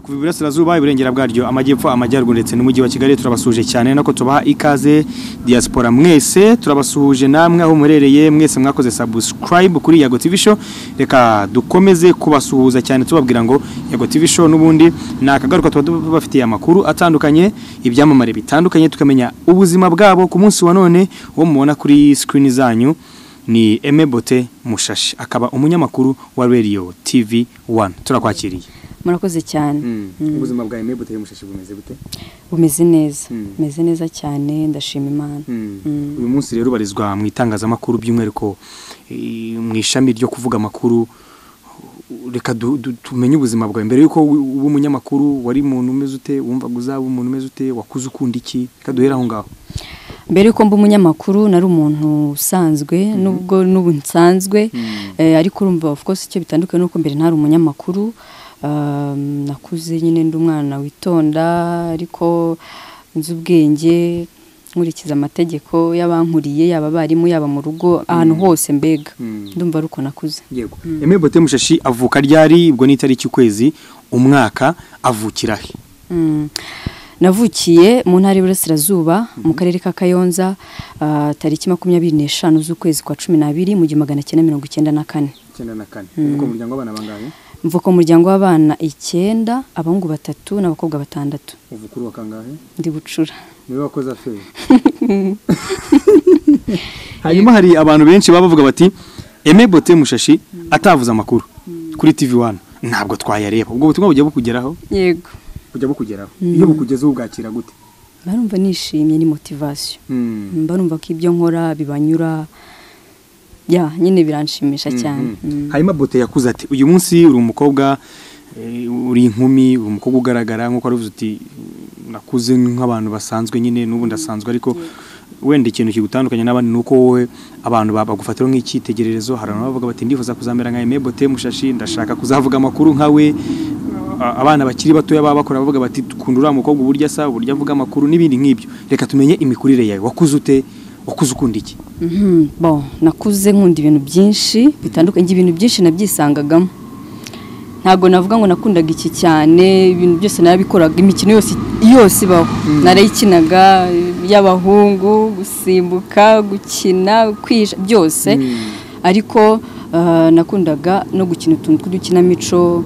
Iburasirazuba Iburengera bwaryo Amajyepfo Amajyaruguru ndetse n'umujyi wa Kigali turabasuje cyane nako tubaha ikaze diaspora mwese turabasuhuje namwe aho murereye mwese mwakoze subscribe kuri Yago TV show reka dukomeze kubasuhuza cyane tubabwira ngo Yago TV show nubundi nakagaruka tuba bafitiye amakuru atandukanye ibyamamare bitandukanye tukamenya ubuzima bwabo ku munsi wa none wo mubona kuri screen zanyu ni Emebote Mushashi akaba umunyamakuru wa Radio TV 1 turakwakiriye murakoze cyane ubuzima bwa Aime buteye mushashi bumeze gute bumeze neza bumeze neza cyane ndashima imana uyu munsi rero ubarizwa mu itangazamakuru by'umwihariko eh, mu ishami ryo kuvuga amakuru reka du- du- tumenye ubuzima bwawe mbere yuko wu- uba umunyamakuru wari umuntu umeze ute wumvaga uzaba umuntu umeze ute wakuze ukunda iki reka duhere aho ngaho mbere yuko mba umunyamakuru nari umuntu usanzwe nubwo n'ubu nsanzwe eh, ariko urumva of course icyo bitandukanye nuko mbere ntari umunyamakuru um, nakuze nyine ndi umwana witonda ariko nzi ubwenge nkurikiza amategeko y'abankuriye yaba abarimu yaba mu rugo ahantu hose mbega ndumva ari uko nakuze yego Aime Bote Mushashi avuka ryari ubwo ni itariki ukwezi umwaka avukira he Mm. navukiye mu ntara y'iburasirazuba mu karere ka kayonza ah, tariki makumyabiri n'eshanu z'ukwezi kwa cumi n'abiri mu gihumbi magana cyenda mirongo icyenda na kane icyenda na kane uko umuryango w'abana bangahe mvuka mu muryango w'abana icyenda abahungu batatu n'abakobwa batandatu uvuka uruwa kangahe ndi gucura niwe wakoze aferi hanyuma hari abantu benshi baba bavuga bati eme bote mushashi atavuze amakuru kuri tv wani ntabwo twayareba ubwo butumwa bujya bukugeraho yego bujya bukugeraho iyo bukugezeho ubwakira gute barumva nishimye ni motivasiyo Mm, barumva ko ibyo nkora bibanyura ya nyine biranshimisha cyane Mm. hanyuma bote yakuze ati uyu munsi uri umukobwa eh, uri inkumi uri umukobwa ugaragara nk'uko wari uvuze uti nakuze nk'abantu basanzwe nyine n'ubu ndasanzwe ariko wenda ikintu kigutandukanya n'abandi ni uko wowe abantu ba- bagufatiraho nk'icyitegererezo hari abantu bavuga bati ndifuza kuzamera nka Aime Bote Mushashi ndashaka kuzavuga amakuru nka we A- abana bakiri batoya baba bakora bavuga bati dukunda uriya mukobwa uburyo asa uburyo avuga amakuru n'ibindi nk'ibyo reka tumenye imikurire yawe wakuze ute wakuze ukunda iki Mhm, bon nakuze nkunda ibintu byinshi bitandukanye ibintu byinshi nabyisangagamo ntabwo navuga ngo nakundaga iki cyane ibintu byose narabikoraga imikino yose yose ibaho narayikinaga y'abahungu gusimbuka gukina kwisha byose ariko ah, nakundaga no gukina utuntu tw'udukinamico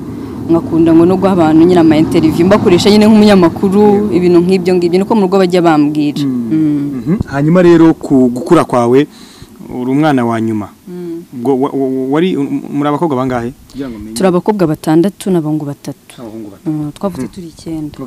nkakunda ngo no guha abantu nyine ama interview mbakoresha nyine nk'umunyamakuru ibintu nk'ibyo ngibyo niko mu rugo bajya bambwira Mm. Mhm. hanyuma rero ku gukura kwawe uri umwana wa nyuma Ubwo wa- wa- wari muri abakobwa bangahe turi abakobwa batandatu n'abahungu batatu Mm, twavutse turi icyenda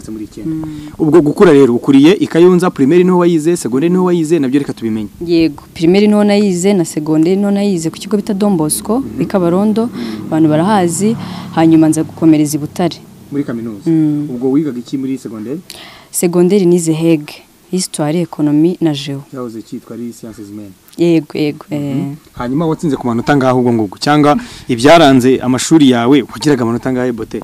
ubwo gukura rero ukuriye ikayunza primaire niho wayize secondaire niho wayize nabyo reka tubimenye yego pirimeri niho nayize na segonderi niho nayize ku kigo bita Don Bosco i Kabarondo abantu barahazi hanyuma nza gukomereza i Butare muri kaminuza Mm. ubwo wigaga iki muri secondaire segonderi nize hege histoire ekonomi na geo cyahoze cyitwa ari sciences humaines yego yego eh. hanyuma watsinze ku manota ngaho ubwo ngubwo cyangwa ibyaranze amashuri yawe wagiraga amanota ngahe bote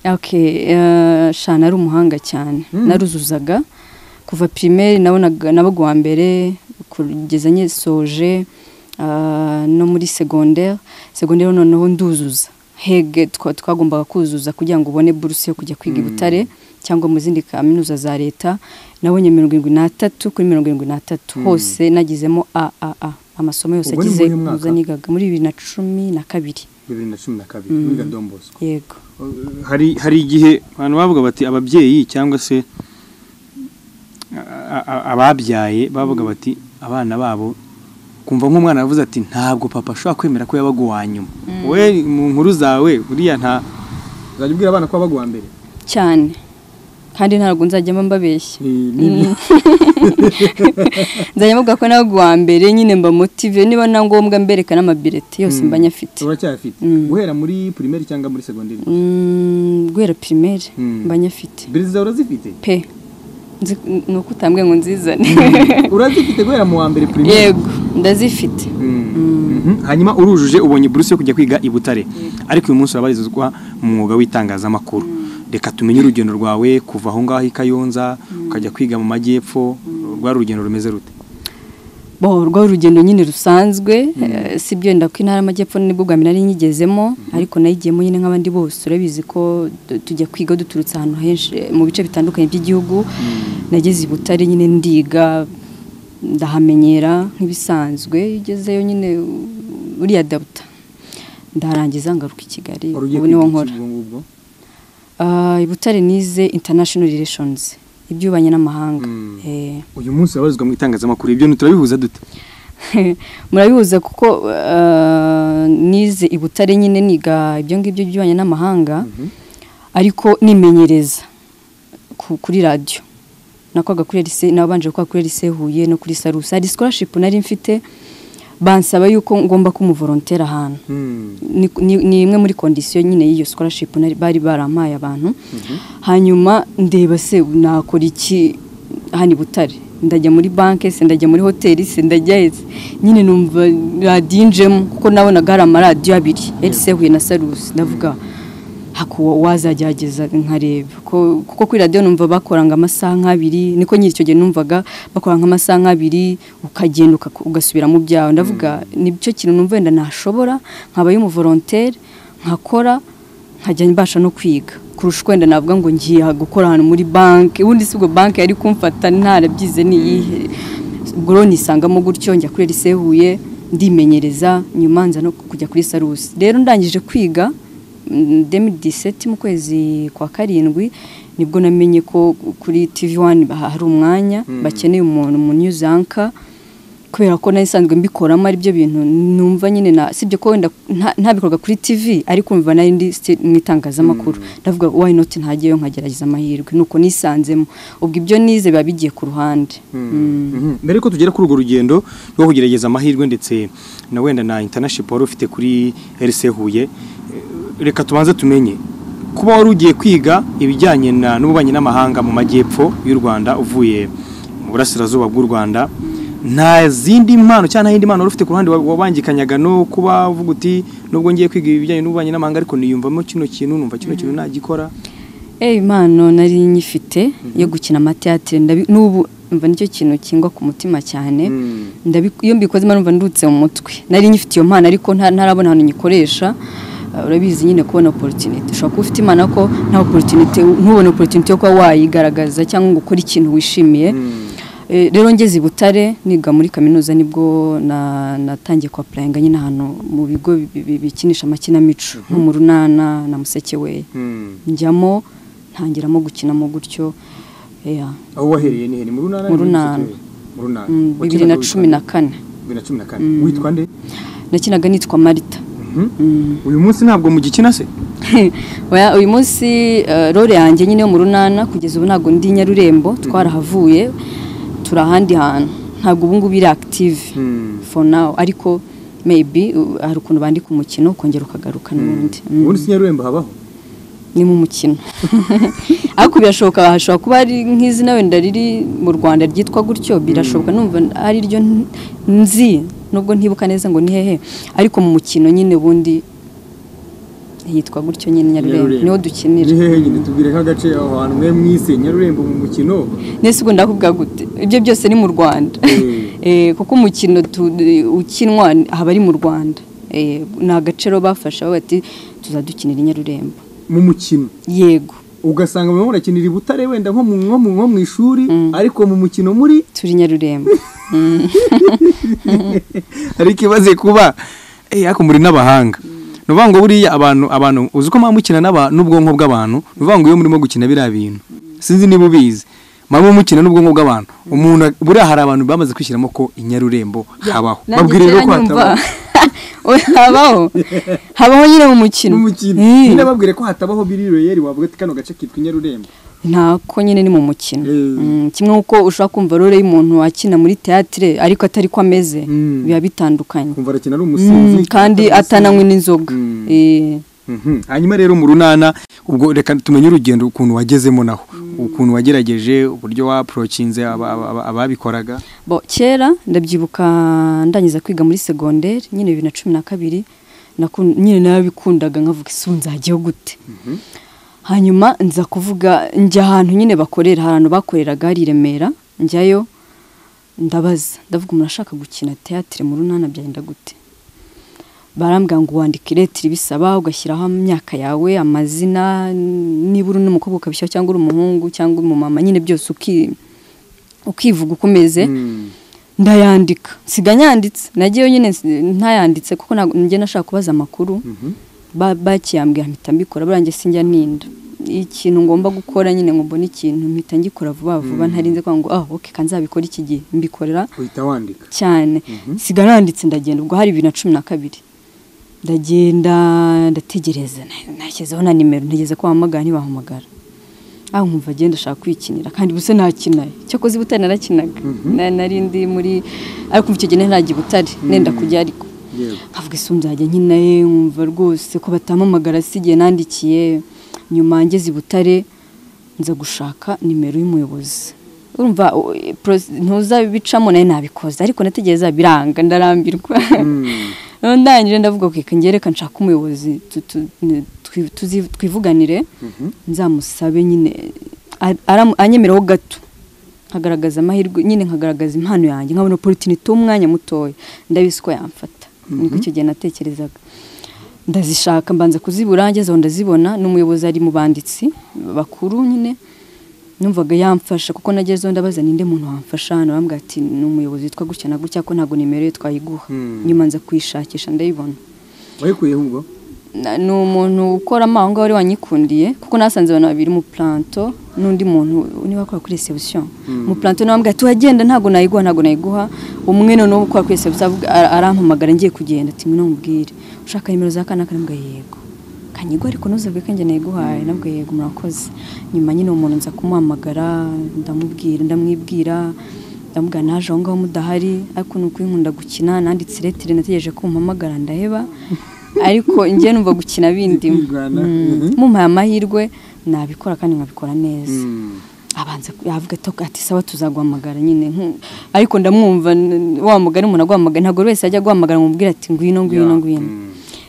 Okay, eh, sha nari umuhanga cyane naruzuzaga kuva primaire nabonaga nabaga uwa mbere kugeza nyisoje ah, no muri secondaire secondaire noneho nduzuza hege twa- twagombaga kuzuza kugira ngo ubone buruse yo kujya kwiga i Butare cyangwa mu zindi kaminuza za leta nabonye mirongo irindwi n'atatu kuri mirongo irindwi n'atatu hose nagizemo aaa amasomo yose Ubwo ni agize muri uyu mwaka? muza nigaga muri bibiri na cumi na kabiri bibiri na cumi na kabiri wiga dombosko yego hari hari igihe abantu bavuga bati ababyeyi cyangwa se a- a- ababyaye bavuga bati abana babo kumva nk'umwana yavuze ati ntabwo papa ashobora kwemera ko yabaga uwa nyuma we mu nkuru zawe buriya nta uzajya ubwira abana ko wabaga uwa mbere cyane kandi ntabwo nzajya mba mbabeshya nzajya mvuga ko ntabwo uwa mbere nyine mba motive niba na ngombwa mbereka n'amabireti yose mba nyafite uracyayafite guhera muri primaire cyangwa muri segonderi Mm, guhera pirimeri Mm. mba nyafite birizi zawe urazifite pe Nzi- ni uko utambwiye ngo nzizane urazifite guhera mu wa mbere yego ndazifite Mhm. hanyuma urujuje ubonye buruse yo kujya kwiga i Butare ariko uyu munsi urabarizwa mu mwuga w'itangazamakuru reka tumenye urugendo rwawe kuva aho ngaho i Kayonza ukajya kwiga mu majyepfo rwari urugendo rumeze rute bo rwo urugendo nyine rusanzwe eh, si byo ndako intara y'amajyepfo nibwo bwa mbere nari nyigezemo ariko nayigiyemo nyine nk'abandi bose urabizi ko du- tujya kwiga duturutse ahantu henshi eh, mu bice bitandukanye by'igihugu nageze i butare nyine ndiga ndahamenyera nk'ibisanzwe iyo ugezeyo nyine u- uriya dabuta ndarangiza ngaruka i kigali Wari ugiye ubu niwo kwiga iki nkora ubwo ngubwo? Ah, i butare nize international relations iby'ububanyi n'amahanga Eh. uyu munsi wabazwa mu itangazamakuru ibyo ntiturabihuza dute murabihuza kuko eh, nize i butare nyine niga ibyo ngibyo by'ububanyi n'amahanga ariko nimenyereza ku- kuri radiyo nakoraga kuri lise nabanje gukora kuri lise huye no kuri sarusi hari scholarship nari mfite bansaba yuko ngomba kumuvorontera ahantu ni ni- ni imwe muri kondisiyo nyine y'iyo scholarship nari- bari barampaye abantu hanyuma ndeba se nakora iki hano i butare ndajya muri banki se ndajya muri hoteli se ndajya hese nyine numva radiyo injemo kuko nabonaga hari amaradiyo abiri ese huye na sarusi ndavuga hakuwa wazagerageza nkareba ko- kuko kuri radiyo numva bakoranga amasaha nk'abiri niko nyiri icyo gihe numvaga bakora nk'amasaha nk'abiri ukagenda uka- ugasubira mu byawe ndavuga nicyo kintu numva wenda nashobora nkabaye umuvorontere nkakora nkajya mbasha no kwiga kurusha uko wenda navuga ngo ngiye gukora ahantu muri banki ubundi si ubwo banki yari kumfata ntarabyize ni iyihe ubwo rero nisangamo gutyo njya kuri lise huye ndimenyereza nyuma nza no kujya kuri sarusi rero ndangije kwiga demiseti mu kwezi kwa karindwi nibwo namenye ko kuri tivi wani hari umwanya bakeneye umuntu mu nyuzanka kubera ko nari isanzwe mbikoramo aribyo bintu numva nyine na sibyo ko wenda nta- ntabikorwa kuri TV ariko umva nari ndi still mu itangazamakuru ndavuga why not ntajyeyo nkagerageza amahirwe nuko nisanzemo ubwo ibyo nize biba bigiye ku ruhande Mm. Mhm. mbere ko tugera kuri urwo rugendo rwo kugerageza amahirwe ndetse na wenda na internaship wari ufite kuri RC Huye eh, reka tubanze tumenye kuba wari ugiye kwiga ibijyanye na n'ububanyi n'amahanga mu majyepfo y'u Rwanda uvuye mu burasirazuba bw'u Rwanda nta zindi mpano cyangwa nta yindi mpano wari ufite ku ruhande wa- wabangikanyaga no kuba uvuga uti nubwo ngiye kwiga ibijyanye n'ububanyi n'amahanga ariko niyumvamo kino kintu numva kino kintu nagikora Eh impano nari nyifite yo gukina amateatere ndabi n'ubu mva nicyo kintu kingwa ku mutima cyane ndabi- iyo mbikoze imana numva ndutse mu mutwe nari nyifite iyo mpano ariko nta- ntarabona ahantu nyikoresha Uh, urabizi nyine kubona opportunity ushobora kuba ufite imana ko nta opportunity ntubone opportunity yo kuba wayigaragaza cyangwa ngo ukore ikintu wishimiye Eh, rero ngeze i butare niga muri kaminuza nibwo na- natangiye kuapurayinga nyine ahantu mu bigo bi- bi- bikinisha amakinamico nko mu runana na musekeweya njyamo ntangiramo gukinamo gutyo yeah. aho wahereye ni hene mu runana Mu runana. mu runana Mm, bibiri na cumi na kane bibiri na cumi na kane witwa nde nakinaga nitwa marita Mm. uyu munsi ntabwo mugikina se Oya, uyu munsi eh, role yanjye nyine yo mu runana kugeza ubu ntabwo ndi nyarurembo twarahavuye turi ahandi hantu ntabwo ubu ngubu iri active for now ariko maybe uh, hari ukuntu bandika umukino ukongera ukagaruka n'ubundi Mm. ubundi si nyarurembo habaho ni mu mukino ariko birashoboka hashobora kuba hari nk'izina wenda riri mu rwanda ryitwa gutyo birashoboka numva ari ryo n- nzi nubwo ntibuka neza ngo ni hehe ariko mu mukino nyine ubundi yitwa gutyo nyine nyarurembo niho dukinira ni hehe nyine tubwire nk'agace aho hantu mwe mwise nyarurembo mu mukino nese ubu ndakubwira gute ibyo byose ni mu rwanda Eh. Eh, kuko umukino tu- ukinwa haba ari mu rwanda Eh, ni agaciro bafashe aho bati tuzadukinira i nyarurembo mu mukino yego ugasanga barimo barakinira i butare wenda nko mu nko mu nko mu ishuri ariko mu mukino muri turi nyarurembo hari ikibazo kuba eh ariko muri n'abahanga ni ukuvuga ngo buriya abantu abantu uzi ko mwaba mukina n'aba- n'ubwonko bw'abantu ni ukuvuga ngo iyo murimo gukina biriya bintu sinzi niba ubizi mwaba mukina n'ubwonko bw'abantu umuntu buriya hari abantu bamaze kwishyiramo ko i nyarurembo habaho Nanjye babwire rero kera ko nyumva- hatabaho Oya, habaho habaho nyine mu mukino n'umukino Mm. nyine babwire ko hatabaho biri royeri wavuga ati kano gace kitwa i nyarurembo ntako nyine ni mu mukino Mm. Mm, kimwe uko ushobora kumva role y'umuntu akina muri teatire ariko atari ko ameze Mm. biba bitandukanye kumva arakina ari Mm, umusinzi kandi atananywe n'inzoga Mm. Eh, Mhm. hanyuma rero mu runana ubwo reka tumenye urugendo ukuntu wagezemo naho ukuntu wagerageje uburyo wapurokinze aba- aba- aba- ababikoraga bo kera ndabyibuka ndangiza kwiga muri segonderi nyine bibiri na cumi na kabiri naku- nyine narabikundaga nkavuga isi ubu nzajyaho gute hanyuma nza kuvuga njya ahantu nyine bakorera hari ahantu bakoreraga hari i remera njyayo ndabaza ndavuga umuntu ashaka gukina teatire mu runana byagenda gute barambwira ngo wandika iretire bisaba ugashyiraho imyaka yawe amazina niba uri n'umukobwa ukabishyiraho cyangwa uri umuhungu cyangwa uri umumama nyine byose uki- ukivuga uko umeze ndayandika siga nyanditse nagiyeyo nyine nsi- ntayanditse kuko ntabwo- njye nashaka kubaza amakuru Ba- bakiyambwira mpita mbikora burangiye sinjya ninda ikintu ngomba gukora nyine ngo mbone ikintu mpita ngikora vuba vuba ntarinze kuvuga ngo ah oke kandi nzabikora iki gihe mbikorera uhita wandika cyane siga nanditse ndagenda ubwo hari bibiri na cumi na kabiri ndagenda ndategereza na- nashyizeho na nimero ntegereza ko bahamagara ntibahamagara aho nkumva agenda ashaka kwikinira kandi ubuse nakina cyakoze i butare narakinaga Na- nari ndi muri ariko kuva icyo gihe nari najya i butare nenda kujya ariko yego avuga isi nzajya nkina ye nkumva rwose ko batampamagara si igihe nandikiye nyuma ngeze i butare nza gushaka nimero y'umuyobozi urumva o- e, pros- ntuzabicamo nayo nabikoze ariko nategereza biranga ndarambirwa Noneho ndangije ndavuga ngo reka njye reka nshaka umuyobozi tu- tu- ne- twi- tuzi- twivuganire nzamusabe nyine a- aram- anyemereraho gato nkagaragaza amahirwe nyine nkagaragaza impano yanjye nkabona opportunity umwanya mutoya ndabizi ko yamfata niko icyo gihe natekerezaga ndazishaka mbanza kuzibura ngeze aho ndazibona n'umuyobozi ari mu banditsi bakuru nyine numvaga yamfasha kuko nageze aho ndabaza ninde muntu wamfasha hano bambwira ati ni umuyobozi witwa gutya na gutya ko ntabwo nimero ye twayiguha Mm. nyuma nza kuyishakisha ndayibona wayikuyeho ubwo Na- ni umuntu ukora ama- aho ngaho wari wanyikundiye kuko nasanze abantu babiri mu planto n'undi muntu niba akora kuri reception mu planto nawe ambwira tuhagenda ntabwo nayiguha ntabwo nayiguha umwe noneho ukora kuri reception avuga- ara- arampamagara ngiye kugenda ati mwino mubwire ushaka nimero za kana kanambwa yego kanyigwa ariko ntuzabwe ko njye nayiguhaye nabwo yego murakoze nyuma nyine uwo muntu nza kumuhamagara ndamubwira ndamwibwira ndamubwira naje aho ngaho mudahari ariko ni ukuri nkunda gukina nanditse iretire nategereje ko mumpamagara ndaheba ariko njye numva gukina bindimo Kwirwanaho. Mm. mumpaye amahirwe nabikora kandi nkabikora neza Mm. abanza ku- yavuga ati- ati sawa tuzaguhamagara nyine nku- ariko ndamwumva n- wa mugani umuntu aguhamagara ntabwo buri wese ajya guhamagara umubwira ati ngwino ngwino Yeah. ngwino Mm.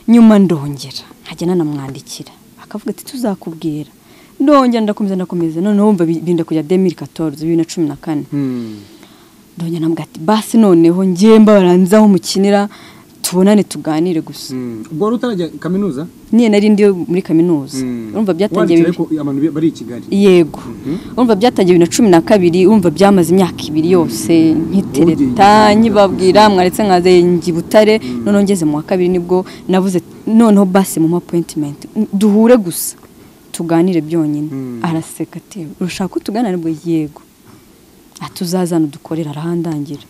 nyuma ndongera nkajya nanamwandikira akavuga ati tuzakubwira ndongera ndakomeza ndakomeza noneho wumva bi- binda kujya 2014 bibiri na cumi na kane Mm. ndongera namubwira ati basi noneho njyemba baranze aho mukinira tubonane tuganire gusa Mm. ubwo wari utarajya kaminuza niyo nari ndi muri kaminuza Mm. urumva byatangiye Wandikira bibiri- ariko abantu bari i kigali yego urumva byatangiye bibiri na cumi na kabiri urumva byamaze imyaka ibiri yose nkitereta nyibabwira mwaretse nkaze njya i butare noneho ngeze mu wa kabiri nibwo navuze noneho basi mu mapointimenti duhure gusa tuganire byonyine Mm. araseka ati urashaka ko tuganira nibwo yego atuzazana udukorera arahandangira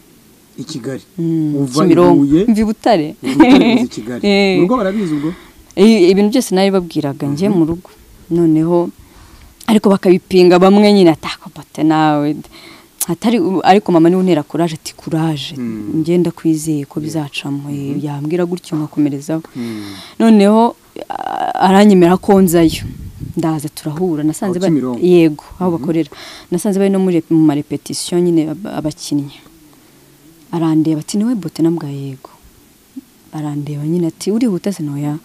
i kigali Mm, uva i Kimironko. Huye, mva i butare Butare uza i kigali Eh. mu rugo barabizi ubwo I- ibintu byose nari babwiraga njye mu rugo noneho ariko bakabipinga bamwe nyine atakabate nawe atari ariko mama niwe untera kuraje ati kuraje Mm. njye ndakwizeye ko bizacamo eh, yambwira gutyo nkakomerezaho Mm. noneho a- aranyemera ko nzayo ndaza turahura nasanze Aho ba- Kimironko? yego aho bakorera nasanze bari no muri rep- mu marepetisiyo nyine ab- abakinnyi arandeba ati niwe bote nambwa yego arandeba nyine ati urihuta se noya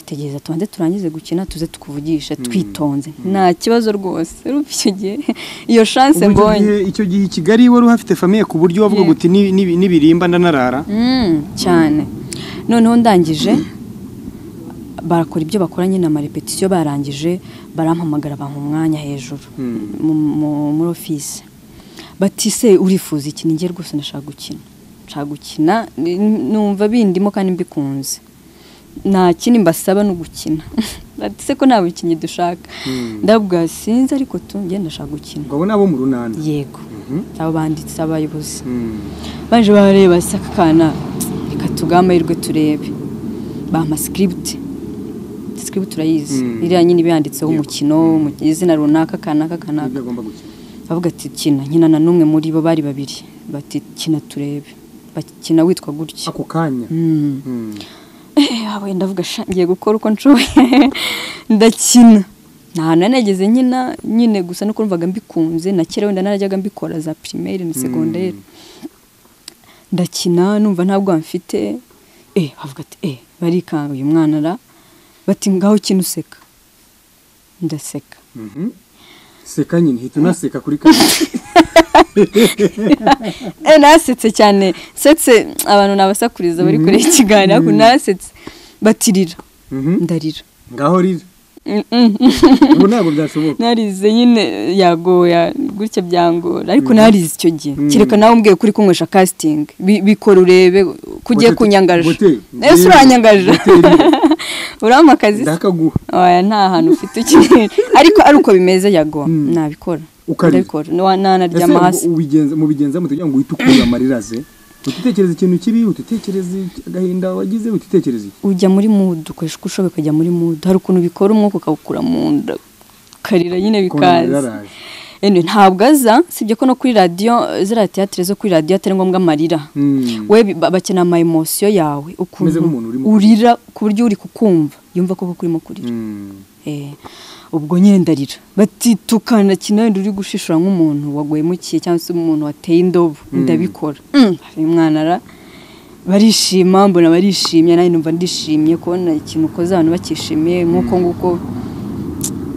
tegereza tubanze turangize gukina tuze tukuvugisha twitonze nta kibazo rwose urumva icyo gihe iyo chance Ubwo icyo mbonye gihe- icyo gihe i kigali wari uhafite famiye ku buryo wavuga Yego. uti "Ni- ni- nibirimba ndanarara Mm, cyane noneho ndangije barakora ibyo bakora nyine amarepetisiyo barangije barampamagara bampa umwanya hejuru Mm. mu- mu- muri ofisi bati se urifuza iki ninjye rwose ndashaka gukina nshaka gukina ni- numva bindimo kandi mbikunze nta kindi mbasaba ni ugukina bati se ko nta bukinnyi dushaka ndabwa sinzi ariko tu njye ndashaka gukina ngo abo ni abo mu runana yego abo banditsi abayobozi Mm. baje bareba asa akana reka tugahe amahirwe turebe bampa sikiriputi sikiriputi urayizi Mm. iriya nyine iba Yego. yanditseho umukino mu- izina runaka kanaka kanaka ibyo agomba gukina bavuga ati kina nkina na n'umwe muri bo bari babiri bati kina turebe bakina witwa gutya ako kanya Mm. Mm. Eh, ah, wenda ndavuga sha ngiye gukora uko nshoboye ndakina nta hantu nari nageze nkina nyine gusa nuko numvaga mbikunze na kera wenda narajyaga mbikora za primaire na segondere ndakina numva ntabwo mfite eh bavuga ati eh barikanga uyu mwana ra bati ngaho kina useka ndaseka Mhm. seka nyine hita unaseka kuri kamera nasetse cyane nsetse abantu nabasakuriza bari kureba ikiganiro ariko nasetse batirira ndarira ngaho riri ubu ntabwo byashoboka narize nyine yagoya gutya byangora ariko narize icyo gihe kereka nawe umbwiye kuri kunywesha kasitingi bikora urebe ko ugiye kunyangaje ese uranyangaje urabona akazi ndakaguha oya nta hantu ufite ukinira ariko ari uko bimeze yagoya nabikora Ukariza. ndabikora Nwa- nanaryama hasi mu bigenza mu kugira ngo uhite ukura amarira ze utitekereza ikintu kibi utitekereza agahinda wagize utitekereza iki ujya muri mudu ukoresha uko ushoboye ukajya muri mudu hari ukuntu bikora umwuka ukawukura mu nda ukarira nyine bikaza Kubona amarira Ene, ntabwo aza sibye ko no kuri radiyo ziriya tiyatire zo kuri radiyo atari ngombwa amarira araje. Mm. we bi- ba- bakenera ama emosiyo yawe Umeze ukuntu nk'umuntu urimo urira ku buryo uri kukumva yumva koko kurimo kurira Mm. Eh, ubwo nyine ndarira batitukana kinahenda uri gushishura nk'umuntu waguhemukiye cyangwa se umuntu wateye indobo ndabikora Mm, uyu mwana ara barishima mbona barishimye nanjye numva ndishimye kubona ikintu ukoze abantu bakishimiye nk'uko nguko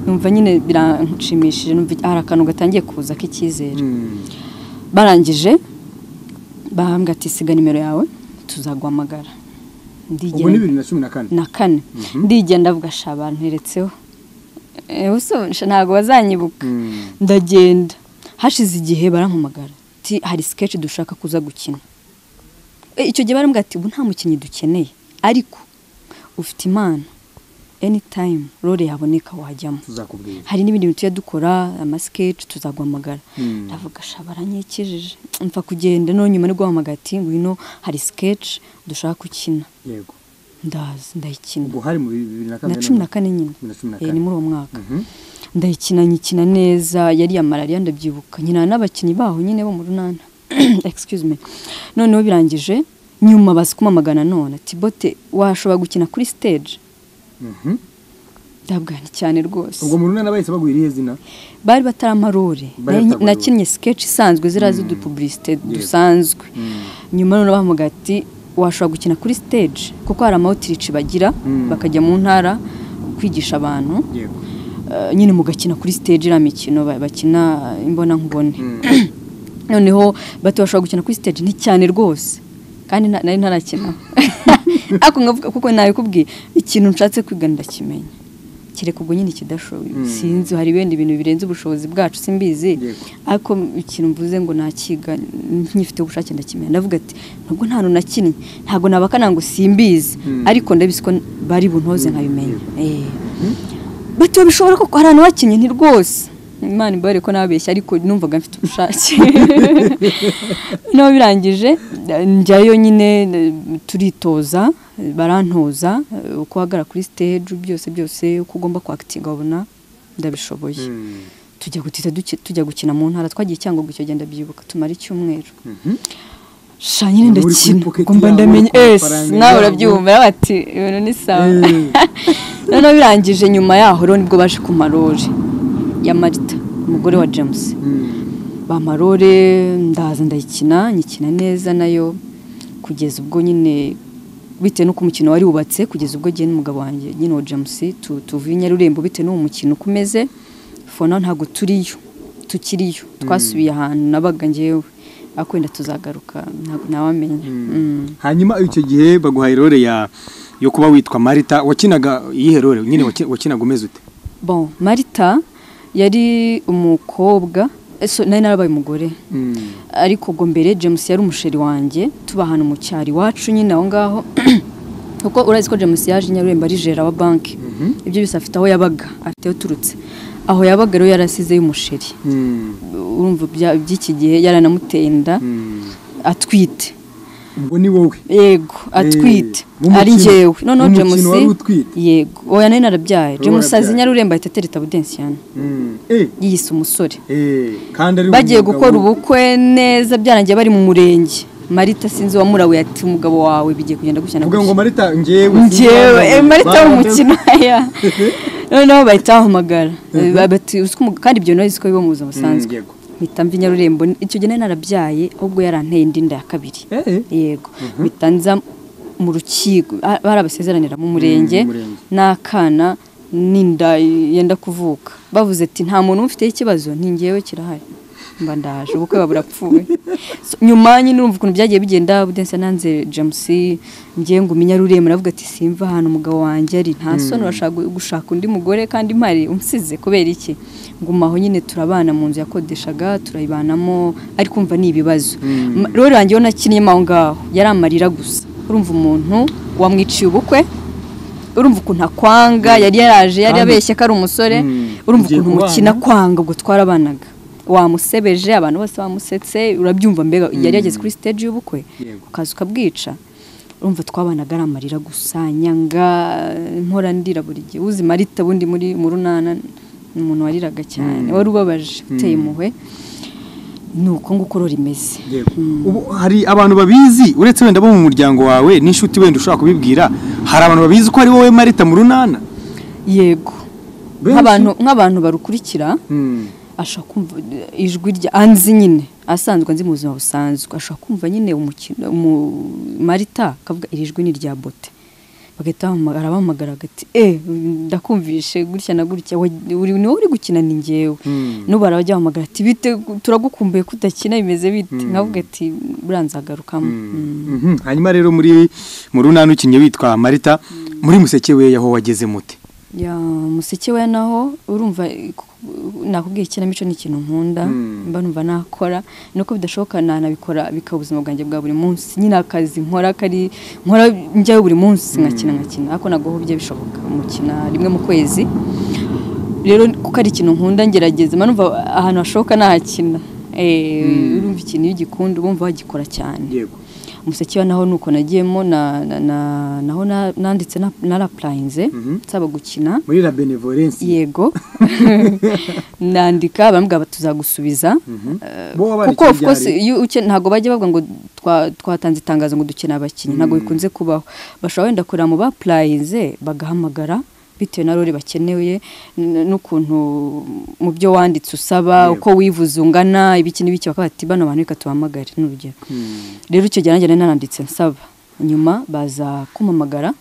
numva nyine biranshimishije numva hari akantu gatangiye kuza k'icyizere Mm. barangije bahambwa ati siga nimero yawe tuzaguhamagara ubu ni bibiri na cumi na kane na kane ndigenda avuga shaba nteretseho ntabwo bazanyibuka Mm. ndagenda hashize igihe barampamagara ati hari sikeci dushaka kuza gukina Eh, icyo gihe barambwira ati ubu nta mukinnyi dukeneye ariko ufite impano anytime role yaboneka wajyamo tuzakubwira hari n'ibindi bintu tujya dukora amasikeci tuzaguhamagara Mm. ndavuga shaba aranyekejeje mfa kugenda no nyuma ni guhamagara ati ngwino hari sikeci dushaka gukina yego ndazi ndayikina ubwo hari mu bibiri na kane na cumi na kane nyine Bibiri na cumi na Eh, kane. ni muri uwo mwaka Mhm. ndayikina nyikina neza yariya malariya ndabyibuka nyina n'abakinnyi baho nyine bo mu runana excuse me noneho birangije nyuma bazi kumamagana none ati bote washobora gukina kuri stage Mhm. ndabwana cyane rwose ubwo mu runana bahise baguha irihe zina bari bataramarore Bari Nari- bataramarore. nakinnye sketch isanzwe ziriya z'udupubulisite dusanzwe nyuma noneho bavuga ati washobora gukina kuri stage kuko hari amawutirici bagira Mm. bakajya mu ntara kwigisha abantu yego Eh, nyine mugakina kuri stage iriya mikino ba- bakina imbona nkubone noneho bati bashobora gukina kuri stage ni cyane rwose kandi nta- nari ntarakina ako ngavuga kuko nabikubwiye ikintu nshatse kwiga ndakimenya kereka ubwo nyine ikidashoboye Mm. sinzi hari ibindi bintu birenze ubushobozi bwacu simbizi Yego. ariko ikintu mvuze ngo nakiga nkifite ubushake ndakimenya ndavuga ati nubwo nta hantu nakinnye ntabwo nabakana ngo simbizi Mm. ariko ndabizi ko bari buntoze nkabimenya Eh. Mhm. bati bishobora ko hari ahantu wakinnye ni rwose imana ibare ko nababeshya ariko numvaga mfite ubushake noneho birangije njyayo nyine eh, turitoza eh, barantoza eh, uko uhagarara kuri stage byose byose uko ugomba kwakitinga babona ndabishoboye Mm. tujya gutita duki- tujya gukina mu ntara twagiye cyangugu icyo genda byibuka tumara icyumweru Mhm. sha nyine Muri kuri ndakina pocket ngomba yabo, ndamenye ku ese mafaranga nawe yabo. urabyumva nawe ati ibintu ni sawa Eh. noneho birangije nyuma yaho rero nibwo baje ku marore ya marita umugore wa james Mm. ba marore ndaza ndayikina nyikina neza nayo kugeza ubwo nyine bitewe n'uko umukino wari wubatse kugeza ubwo njye n'umugabo wanjye nyine wa james tu- tuvuye i nyarurembo bitewe n'uwo mukino uko umeze fona ntabwo turiyo tukiriyo twasubiye ahantu nabaga ngewe ariko wenda tuzagaruka ntabwo nawamenya Mm. hanyuma icyo gihe baguhaye role ya yo kuba witwa marita wakinaga iyihe role nyine waki- wakinaga umeze ute bon marita yari umukobwa eso nari narabaye umugore Mm. ariko ubwo mbere james yari umusheri wanjye tuba ahantu mu cyaro iwacu nyine aho ngaho kuko urazi ko james yaje i nyarurembo ari jera wa banki Mhm. ibyo byose afite aho yabaga afite aho uturutse aho yabaga rero yarasize y'umusheri Mm. urumva ibya- iby'iki gihe yaranamuteye inda Mm. atwite ubwo ni wowe yego atwite mu ari mukino- njyewe noneho mu mukino james wari utwite? yego oya nari narabyaye james azi warabyaye. i nyarurembo ahita atereta budensiyani Mm. Eh, yiyise umusore eh, kandi ari bagiye umugabo. gukora ubukwe neza byarangiye bari mu murenge marita sinzi uwamurawe ati umugabo wawe bigiye kugenda gushyana uvuga ngo marita njyewe njyewe eh, marita Ba- w'umukino ya noneho bahita bahamagara Eh, bati, "Uzi ko umugabo-" kandi ibyo nawe ko biba mu buzima busanzwe yego. mpita mva i nyarurembo icyo gihe nari narabyaye ahubwo yaranteye indi nda ya kabiri Eh, eh. yego mpita nza mu rukiko ah, barabasezeranira mu murenge mu murenge. n'akana n'inda yenda kuvuka bavuze ati nta muntu ubifiteho ikibazo ni ngewe kirahari mba ndaje ubukwe buba burapfuye So, nyuma nyine urumva ukuntu byagiye bigenda budense nanze james ngiye ngo umenye arureye muravuga ati simva ahantu umugabo wanjye ari nta soni urashaka gu- gushaka undi mugore kandi mpari umusize kubera iki ngumaho nyine turabana mu nzu yakodeshaga turayibanamo ariko umva ni ibibazo Ma- rero yanjye yo nakinnye aho ngaho yari amarira gusa urumva umuntu wamwiciye ubukwe urumva ukuntu akwanga yari yaraje yari Kandi- abeshye ko ari umusore Mm. urumva Ugiye ukuntu kubana? umukina kwanga ubwo twarabanaga wamusebeje abantu bose bamusetse urabyumva mbega yari yageze kuri stage y'ubukwe Yego. ukaza ukabwica urumva twabanaga ari amarira gusa nyanga mpora ndira buri gihe uzi marita bundi muri mu runana ni umuntu wariraga cyane wari ubabaje uteye impuhwe ni uko nguko rero rimeze Ubu hari abantu babizi uretse wenda bo mu muryango wawe n'inshuti wenda ushobora kubibwira hari abantu babizi ko ari wowe Marita mu runana yego Benshi? nk'abantu nk'abantu barukurikira ashaka kumva ijwi rya anzi nyine asanzwe anzi mu buzima busanzwe ashaka kumva nyine umukino mu marita akavuga iri jwi ni irya bote bagahita bahamagara abahamagara agati eh ndakumvishe gutya na gutya wa- uri ni wowe uri gukina ni njyewe Mm. n'ubu barajya bahamagara ati bite turagukumbuye ko udakina bimeze bite nkavuga ati buranzagarukamo Mm. Mhm. hanyuma rero muri mu runana ukinnye witwa Marita muri museke we yaho wageze mute ya museke we naho urumva eh, ku- nakubwiye ikinamico ni ikintu nkunda Mm. mba numva nakora nuko bidashoboka nanabikora bikaba ubuzima bwanjye bwa buri munsi nyine akazi nkora kari nkora njyayo buri munsi nkakina nkakina ariko nagohobye bishoboka mukina rimwe mu kwezi rero kuko ari ikintu nkunda ngerageza mba numva ahantu hashoboka nahakina Eh, urumva ikintu iyo ugikunda uba wumva wagikora cyane yego umuseke wa naho nuko nagiyemo na, na, na, naho na- nanditse na- narapurayinze nsaba gukina muri la benevolence yego nandika baramubwira bati tuzagusubiza Eh, Bo wabaye kuko of ikibyari? course iyo uke- ntabwo bajya bavuga ngo twa- twatanze itangazo ngo dukeneye abakinnyi ntabwo bikunze kubaho bashobora wenda kureba mu bapurayinze bagahamagara bitewe na role bakeneye n- n'ukuntu mu byo wanditse usaba Yego. uko wivuze ungana ibiki n'ibiki bakavuga bati bano bantu reka tubahamagare ni urugero rero icyo gihe nanjye nari naranditse nsaba nyuma baza kumamagara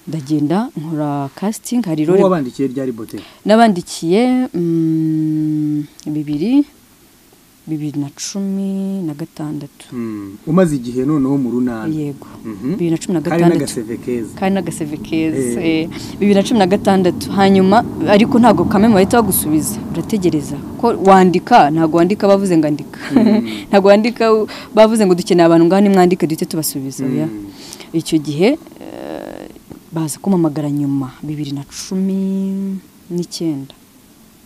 ndagenda nkora casting hari uwo role wabandikiye ryari bote n'abandikiye mm, bibiri bibiri na cumi na gatandatu umaze igihe noneho mu runana yego Mhm. bibiri na cumi na hari gatandatu n'agaseve keza kandi n'agaseve keza Eh. eh, bibiri na cumi na gatandatu hanyuma ariko ntabwo kamwe bahita bagusubiza urategereza ko wandika ntabwo wandika bavuze ngo andika ntabwo wandika u- bavuze ngo dukeneye abantu ngaho nimwandike duhite tubasubiza oya. Mm. icyo gihe eh, baza kumamagara nyuma bibiri na cumi n'icyenda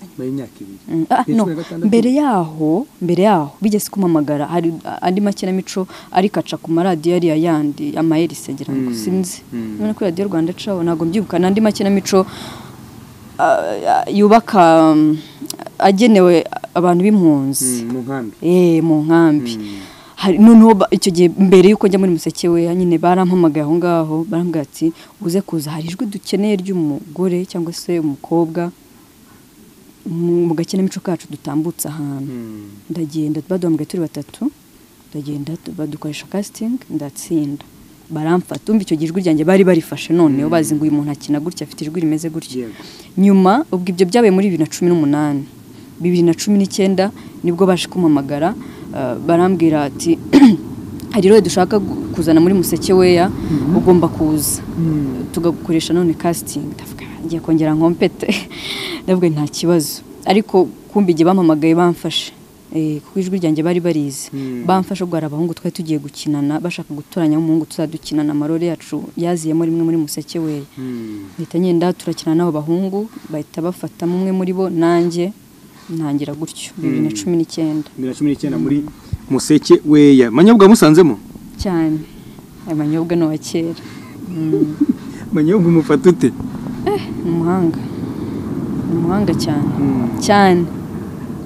nyuma y'imyaka ibiri Mm, ah, Ni no. cumi na gatandatu? mbere yaho mbere yaho bigeze kumamagara hari andi makinamico ariko aca ku maradiyo yari yandi amaherisi ngira ngo Mm, sinzi mm. none ko radiyo rwanda acaho ntabwo mbyibuka n'andi makinamico ah, yubaka mm, agenewe abantu b'impunzi Mm, mu nkambi eh mu nkambi Mm. hari noneho ba- icyo gihe mbere y'uko njya muri museke we nyine barampamagaye aho ngaho barambwira ati uze kuza hari ijwi dukeneye ry'umugore cyangwa se umukobwa mu mu gakinamico kacu dutambutse ahantu Mm. ndagenda baduhamagaye turi batatu ndagenda tu- badukoresha casting ndatsinda baramfata umva icyo gihe ijwi ryanjye bari barifashe noneho bazi ngo uyu muntu akina gutya afite ijwi rimeze gutya yego nyuma ubwo ibyo byabaye muri bibiri na cumi n'umunani bibiri na cumi n'icyenda nibwo baje kumamagara eh, barambwira ati hari rero dushaka gu- kuzana muri museke weya ugomba kuza Mm. tugakoresha none casting ndavuga ngiye kongera nkompete ndavuga nta kibazo ariko kumbi igihe bampamagaye bamfashe Eh, kuko ijwi ryanjye bari barizi Mm. bamfashe ubwo hari abahungu twari tugiye gukinana bashaka gutoranya umuhungu tuzadukinana amarore yacu yaziyemo rimwe muri museke weya Mm. mpita ngenda turakina n'abo bahungu bahita bafatamo umwe muri bo nanjye ntangira gutyo bibiri na cumi n'icyenda bibiri na cumi n'icyenda muri museke weya manyobwa musanzemo cyane ayo manyobwa ni uwa kera Mm, manyobwa umufata ute ni umuhanga ni umuhanga cyane Mm. cyane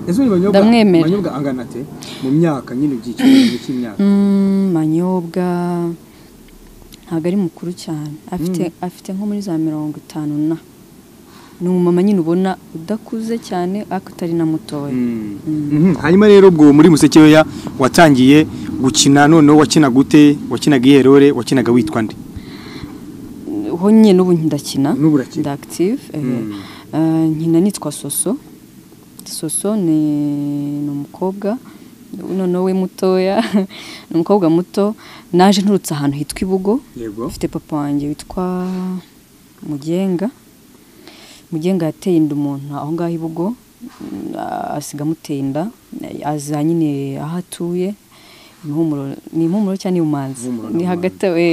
ese uyu manyobwa Ndamwemera. manyobwa angana ate mu myaka nyine ibyiciro cy'imyaka Mm, manyobwa ntabwo ari mukuru cyane afite afite nko muri za mirongo itanu na ni umumama nyine ubona udakuze cyane ariko utari na mutoya Mm. Mhm. hanyuma rero ubwo muri museke weya watangiye gukina noneho wakinaga ute wakinaga iyerore wakinaga witwa nde ho nyine n'ubu ndakina N'ubu urakina. ndi active eh. Mm. Eh, nkina nitwa soso soso ni ni umukobwa noneho we mutoya ni umukobwa muto naje nturutse ahantu hitwa ibugo yego ufite papa wanjye witwa mugenga mugenga yateye inda umuntu aho ngaho ibugo mm, asiga amuteye inda aza nyine aho atuye impumuro ni impumuro cyangwa ni umanzi Impumuro ni na hagati we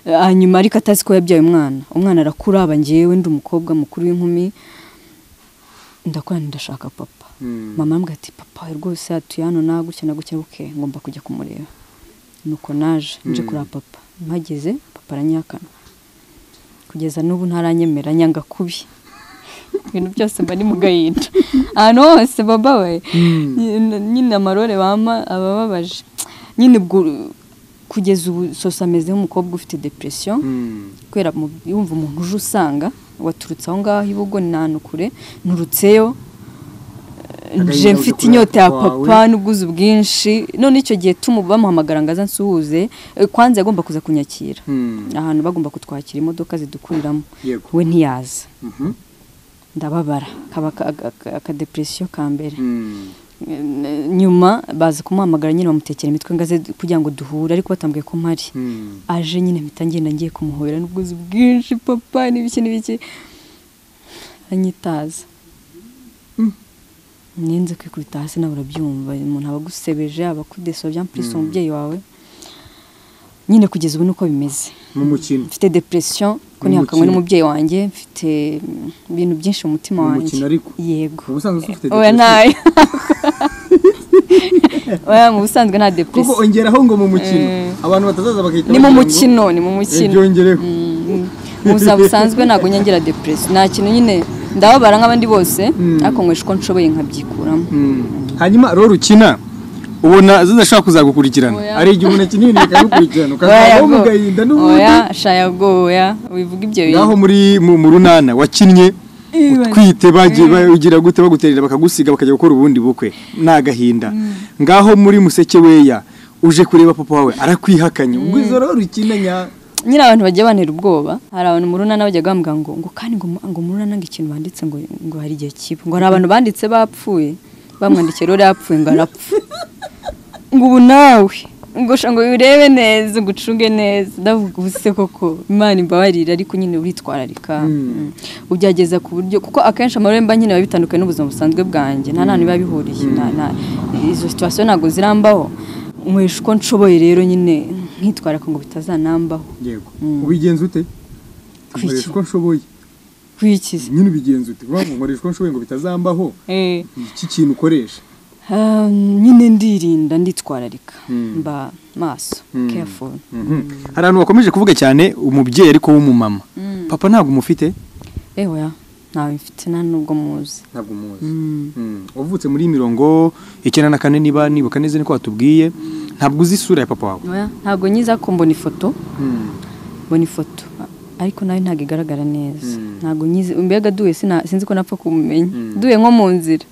hanyuma ariko atazi ko yabyaye umwana umwana arakura aba ngewe ndi umukobwa mukuru w'inkumi ndakora ndashaka papa Mm. mama arambwira ati papa we rwose atuye hano na gutya na gutya buke ngomba kujya kumureba nuko naje nje Mm. kureba papa mpageze papa aranyihakana kugeza n'ubu ntaranyemera nyanga kubi ibintu byose mba ni mu gahinda ahantu hose baba we nyine- nyine amarore bampa aba ababaje nyine ubwo kugeza ubu sose ameze nk'umukobwa ufite depression Mm. kubera mu- yumva umuntu uje usanga waturutse aho ngaho ibugo ni kure nturutseyo Eh, Agahinda nje uje mfite kureba inyota ya papa papa wawe. n'ubwuzu bwinshi none icyo gihe tumu bamuhamagara ngo aze ansuhuze Eh, kwanza yagomba kuza kunyakira Mm. ahantu bagomba kutwakira imodoka zidukuriramo Yego. we ntiyaza Mhm. ndababara kaba aka- aka- akadepresiyo ka mbere Mm. Eh, nyuma baza kumuhamagara nyine bamutekera imitwe ngo aze kugira ngo duhure ariko batambwiye ko mpari Mm. aje nyine mpita ngenda ngiye kumuhobera n'ubwuzu bwinshi papa n'ibiki n'ibiki anyitaza ninze kwikubita hasi nawe urabyumva umuntu aba agusebeje aba akudesaba byampurisa umubyeyi wawe nyine kugeza ubu nuko bimeze Mu mukino. mfite depression ko Ni ntihakanwe umukino. n'umubyeyi wanjye mfite mm, ibintu byinshi mu mutima Ni wanjye umukino ariko. yego Mu busanzwe ufite oya depression. ntayo oya mu busanzwe nta Kuko depression ongeraho ngo mu mukino Eh. abantu batazaza bagahita ni mu bagira ngo, mukino ni mu "Eh, mukino byongereho." mu buzima busanzwe ntabwo nyongera depresi nta kintu nyine ndababara nk'abandi bose Mm. ariko nkwesha uko nshoboye nkabyikuramo Mm. hanyuma rero ukina ubona zidashobora kuzagukurikirana Oya. hari igihe umuntu akina ibintu bikagukurikirana Oya, ukazavaho go. mu gahinda oya n'ubundi shayagoya wivuga ibyo ngaho muri mu mu runana wakinnye utwite bagiye bagira gute baguterera bakagusiga bakajya gukora ubundi bukwe ni agahinda ngaho muri museke weya uje kureba papa wawe arakwihakanye ubwo izo rero ukina nya nyine abantu bagiye bantera ubwoba hari abantu mu runana bajyaga bambwira ngo ngo kandi ngo mu- ngo mu runana ngo ikintu banditse ngo ngo hari igihe kiba ngo hari abantu banditse bapfuye bamwandikiye rero yapfuye ngo arapfa ngo ubu nawe ngo sha ngo urebe neza ngo ucunge neza ndavuga ubu se koko imana imbabarira ariko nyine uritwararika Mm. ubyageza ku buryo kuko akenshi amaremba nyine biba bitandukanye n'ubuzima busanzwe bwanjye nta nta biba bihuriye Nta- nta- izo situwasiyo ntabwo zirambaho nkwesha uko nshoboye rero nyine nkitwararika ngo bitazanambaho yego Mm. ubigenza ute Kwiki? nkoresha uko nshoboye kwikiza nyine ubigenza ute uvuga ngo nkoresha uko nshoboye ngo bitazambaho Eh, iki kintu ukoresha ah, nyine ndirinda nditwararika Mm. mba maso Mm. careful hari abantu bakomeje kuvuga cyane umubyeyi ariko w'umumama papa ntabwo umufite ewe ntawe mfite nta nubwo muzi ntabwo umuzi Mm. wavutse muri mirongo icyenda na kane niba nibuka neza niko watubwiye ntabwo uzi isura ya papa wawe Oya, ntabwo nyiza ko mbona ifoto mbona ifoto ariko nayo ntabwo igaragara neza Mm. ntabwo nyizi mbega duhe sina- sinzi ko napfa kumumenya Mm. duhe nko mu nzira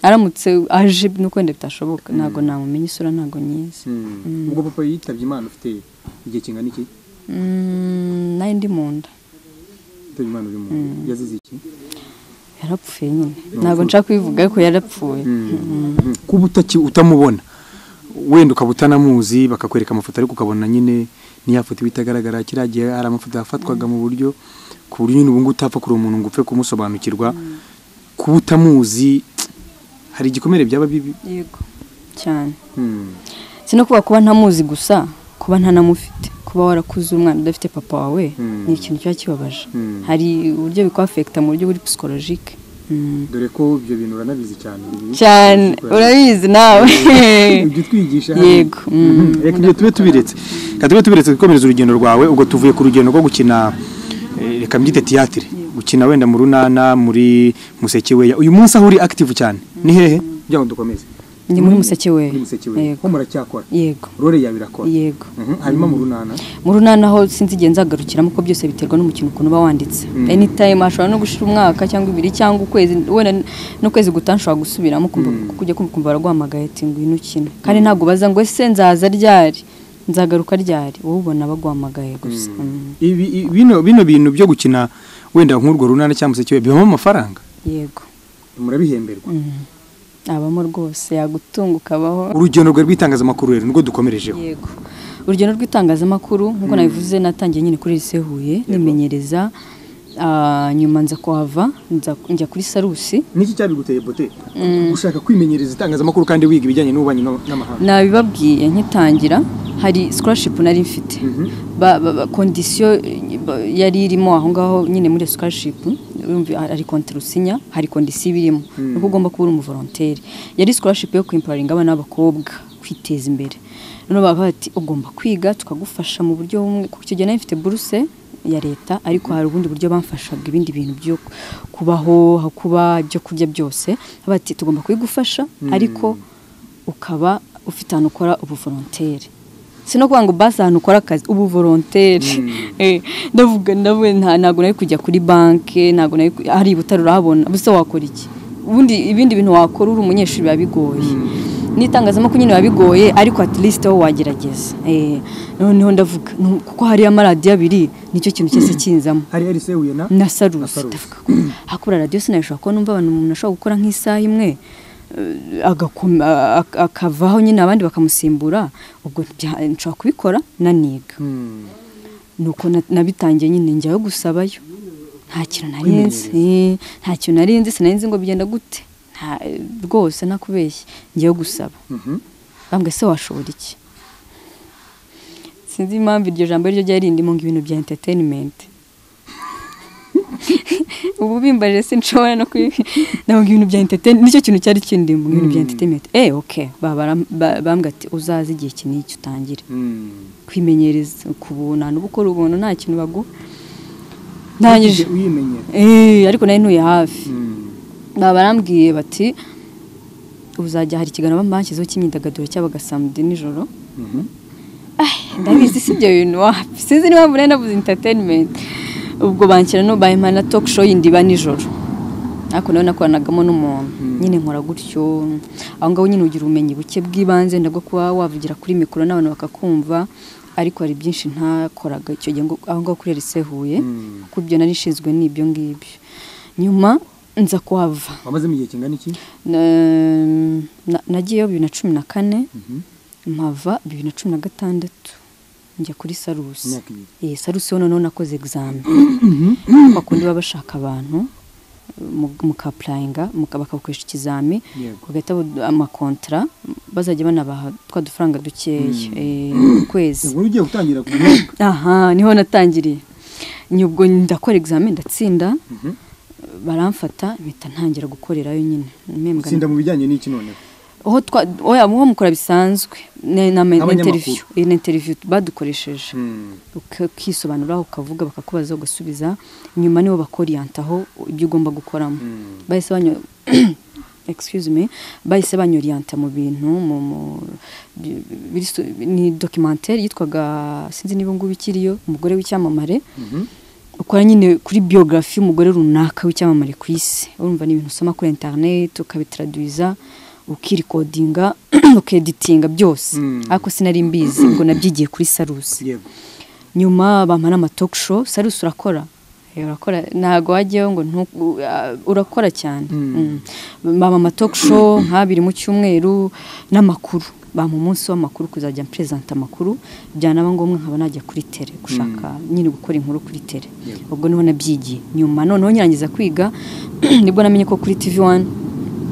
aramutse aje nuko wenda bitashoboka ntabwo namumenya isura ntabwo nyizi ubwo papa yitabye imana ufite igihe kingana iki Mm, nayo ndi mu nda yitabye imana uri mu yazize iki yarapfuye nyine ntabwo nshaka kubivuga ariko yarapfuye kuba utaki utamubona wenda ukaba utanamuzi bakakwereka amafoto ariko ukabona nyine niya foto iba itagaragara kiriya gihe hari amafoto yafatwaga mu buryo ku buryo nyine ubu ngubu utapfa kureba umuntu ngo upfe kumusobanukirwa kuba utamuzi hari igikomere byaba bibi yego cyane si no kuba kuba ntamuzi gusa kuba ntanamufite kuba warakuze umwana udafite papa wawe Mm. ni ikintu kiba kibabaje Mm. hari uburyo bikwafekita mu buryo buri psikolojike dore ko ibyo bintu uranabizi cyane cyane urabizi nawe ibyo twigisha Yego, mm. reka ibyo tube tubiretse reka tube tubiretse gukomeza urugendo rwawe ubwo tuvuye ku rugendo rwo gukina eh, reka mbyite tiyatire gukina wenda mu runana muri museke weya uyu munsi aho uri active cyane ni hehe kugira ngo dukomeze ni muri museke we muri museke weya yego ko muracyakora yego role yawe irakora yego Mhm, hanyuma mu runana mu runana ho sinzi igihe nzagarukiramo ko byose biterwa n'umukino ukuntu uba wanditse Mm. anytime hashobora no gushira umwaka cyangwa ibiri cyangwa ukwezi wenda n'ukwezi gutaha nshobora gusubiramo kumva kujya kumva kumva baraguhamagaye ati ngwino ukine kandi ntabwo baza ngo ese nzaza ryari nzagaruka ryari wowe ubona baguhamagaye gusa Mm. ibi i- bino bino bintu byo gukina wenda nk'urwo runana cyangwa museke weya bibamo amafaranga yego murabihemberwa abamo rwose yagutunga ukabaho urugendo rwe rw'itangazamakuru rero nirwo dukomerejeho yego urugendo rw'itangazamakuru nk'uko nabivuze natangiye nyine kuri lise huye nimenyereza ah, nyuma nza kuhava nza- njya kuri sarusi niki cyabiguteye bote gushaka kwimenyereza itangazamakuru kandi wiga ibijyanye n'ububanyi no- n'amahanga nabibabwiye nkitangira hari scholarship nari mfite Mhm. ba, ba, ba, condition eh, ba- yari irimo aho ngaho nyine muri scholarship urumva hari konterusinya hari kondisiyo iba irimo nuko ugomba kuba uri umuvolonteri yari scholarship yo kwimparinga abana b'abakobwa kwiteza imbere none bavuga bati ugomba kwiga tukagufasha mu buryo bumwe kuko icyo gihe nari mfite buruse ya leta ariko hari ubundi buryo bamfashaga ibindi bintu byo kubaho aho kuba ibyo kurya byose Bavuga bati tugomba kubigufasha ariko ukaba ufite ahantu ukora ubuvolonteri si no kuvuga ngo basi ahantu ukora akazi ubuvolonteri Eh, ndavuga ndavuga nta- ntabwo nari kujya kuri banki ntabwo nari ku- hari ibutaro urahabona ubuse wakora iki ubundi ibindi bintu wakora uri umunyeshuri biba bigoye n'itangazamakuru nyine biba bigoye ariko at least wowe wagerageza Eh, noneho ndavuga nu- kuko hariyo amaradiyo abiri nicyo kintu cyose kinzamo hari RC Huye na na sarusi Sarusi. ndavuga ko hakora radiyo sinabishobora kuba numva abantu umuntu ashobora gukora nk'isaha imwe eh, agakoma- ak- akavaho nyine abandi bakamusimbura ubwo bya- nshobora kubikora naniga Hmm. nuko na- nabitangiye nyine njyayo gusabayo nta kintu nari nzi eh, nta kintu nari nzi sinari nzi ngo bigenda gute nta rwose nakubeshye njyayo gusaba Mhm. bambwe se washobora iki sinzi impamvu iryo jambo ryo ryari rindimo ngo ibintu bya entertainment ubu bimbaje sinshobora no kwi ntabwo ibintu bya entertainment nicyo kintu cyari kindimo ibintu bya entertainment eh okay babara ba- bambwe ati uzaze igihe iki n'iki utangire Hmm. kwimenyereza ku buntu ahantu uba ukora ubuntu nta kintu baguha ntangije Utigeze uyimenyera eh ariko nari ntuye hafi Hmm. baba barambwiye bati uzajya hari ikiganiro bashyizeho cy'imyidagaduro cyabaga saa mbiri nijoro Mhm. Ay, ndabizi si ibyo bintu wapi sinzi niba muri nabuze entertainment ubwo banshyira no bahemana na talk show yindi iba nijoro ariko nawe nakoranagamo n'umuntu nyine nkora gutyo aho ngaho nyine ugira ubumenyi buke bw'ibanze ndabwo kuba wavugira kuri mikoro n'abantu bakakumva ariko hari byinshi ntakoraga icyo gihe ngo- aho ngaho kuri RC Huye Mm. kuko ibyo nari nshinzwe n'ibyo ngibyo nyuma nza kuhava wamazemo igihe kingana iki Na- na- nagiyeyo bibiri na cumi na kane Mhm. mpava bibiri na cumi na gatandatu njya kuri sarusi imyaka ibiri eh sarusi ho noneho nakoze egizame bakundi baba bashaka abantu mu- mukapurayinga muka- bakabakoresha ikizami Yego. bagahita badu- amakontara bazajya banabaha twa dufaranga dukeya eh, ku kwezi inkuru ugiye gutangira ku mwaka aha niho natangiriye nyubwo ndakora egizame ndatsinda Mhm. baramfata mpita ntangira gukorerayo nyine mpembwa tsinda mu bijyanye n'iki noneho aho twa oya muho mukora bisanzwe ne- na ma- Nk'abanyamakuru. interview iyi ni interview badukoresheje Hmm. uka- ukisobanuraho ukavuga bakakubaza ugasubiza nyuma nibo bakoriyanta ibyo ugomba gukoramo Hmm. bahise banyo excuse me bahise banyoriyanta mu bintu mu mu- bi- biri su- ni documentaire yitwaga sinzi niba ngubu ikiriyo umugore w'icyamamare Mhm. ukora nyine kuri biyogarasi y'umugore runaka w'icyamamare ku isi urumva ni ibintu usoma kuri interineti ukabitaraduza ukirikodinga ukeditinga byose Mm. ariko sinari mbizi ngo nabyigiye kuri sarusi yego nyuma bampa n'amatoke show sarusi urakora Eh, urakora ntabwo wajyayo ngo ntu- u- a- urakora cyane Mm. Mm. bampa amatoke show nk'abiri mu cyumweru n'amakuru bampa umunsi w'amakuru kuzajya mperezanta amakuru byanaba ngombwa nkaba najya kuri tere gushaka nyine gukora inkuru kuri tere Yego. ubwo niho nabyigiye nyuma noneho nyirangiza kwiga nibwo namenye ko kuri tv wani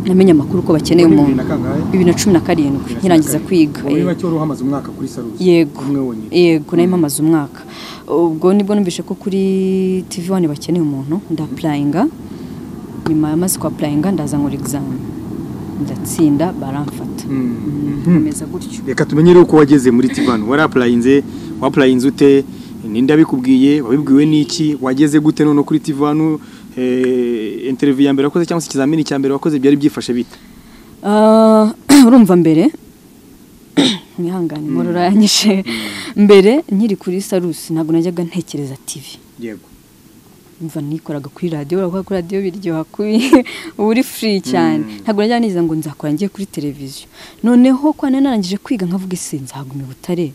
namenye amakuru ko bakeneye Muri umuntu bibiri na kangahe? bibiri na cumi na karindwi nyirangiza kwiga wowe eh. bake wari uhamaze umwaka kuri sarusi yego umwe wonyine yego nayo mpamaze umwaka ubwo nibwo numvise ko kuri tv wani bakeneye umuntu ndapurayinga nyuma yamaze kuhapurayinga ndaza nkora egizame ndatsinda baramfata nkomeza gutyo reka tumenyere uko wageze muri tivani warapurayinze wapurayinze ute ninde abikubwiye wabibwiwe n'iki wageze gute none kuri tivani interiviyu ya mbere wakoze cyangwa se ikizamini cya mbere wakoze byari byifashe bite Ah, urumva mbere mwihangane mururanyije mbere nkiri kuri sarusi ntabwo najyaga ntekereza tv yego umva nikoraga kuri radiyo urakora kuri radiyo biryoha kubi uba uri furi cyane ntabwo najya niza ngo nzakora njye kuri televiziyo noneho kwa narangije kwiga nkavuga ese nzaguma i butare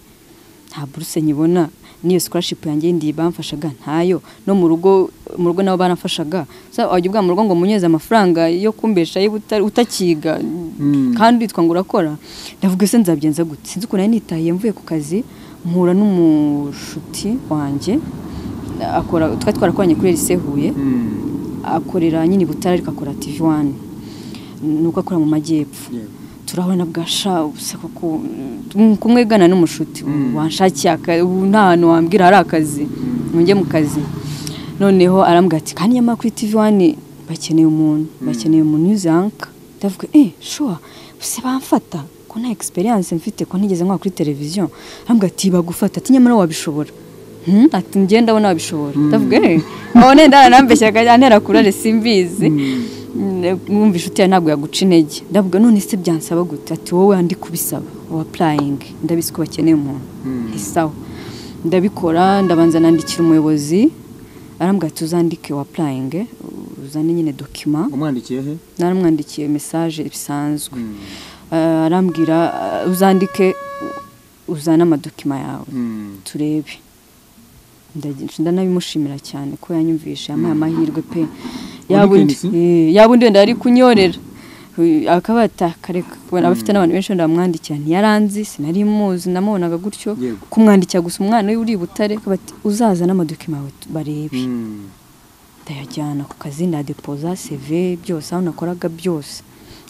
nta buruse nyibona n'iyo scholarship yanjye ndi bamfashaga ntayo no mu rugo mu rugo nabo baramfashaga so wajya ubwa mu rugo ngo munyeze amafaranga yo kumbesha utakiga kandi witwa ngo urakora ndavuga ese nzabyenza gute sinzi ukuntu nari nitahiye mvuye ku kazi mpura n'umushuti wanjye akora twari twarakoranye kuri rise huye akorera nyine butare ariko akora tv wani nuko akora mu majyepfo turabona bwasha gusa kuko kumwegana n'umushuti wanshakiye nta hantu wambwira hari akazi mujye mu kazi noneho arambwira ati kandi nyamara kuri tv wani bakeneye umuntu bakeneye umuntu yuzanka ndavuga eh shuwa se bamfata ko nta egisperiyanse mfite ko ntigeze nkwa kuri televiziyo arambwira ati bagufata ati nyamara wabishobora ati njye ndabona wabishobora ndavuga eee none ndara nambeshya antera kurare simbizi mwumva inshuti yawe ntabwo yaguca intege ndavuga none se byansaba gute ati wowe andi kubisaba wa purayingi ndabizi ko bakeneye umuntu isawa ndabikora ndabanza nandikira umuyobozi arambwira ati uzandike wa purayingi uzane nyine dokima umwandikiye he naramwandikiye mesaje bisanzwe arambwira uzandike uzane amadokima yawe turebe ndanabimushimira cyane ko yanyumvisha yamuhaye amahirwe pe yaba undi wenda ari kunyorera akaba yatakareka kubona abafite n'abantu benshi wenda bamwandikira ntiyaranzi sinari muzi namubonaga gutyo kumwandikira gusa umwana we uri butare uzaza n'amadokima yawe barebe ndayajyana ku kazi ndadepoza seve byose aho nakoraga byose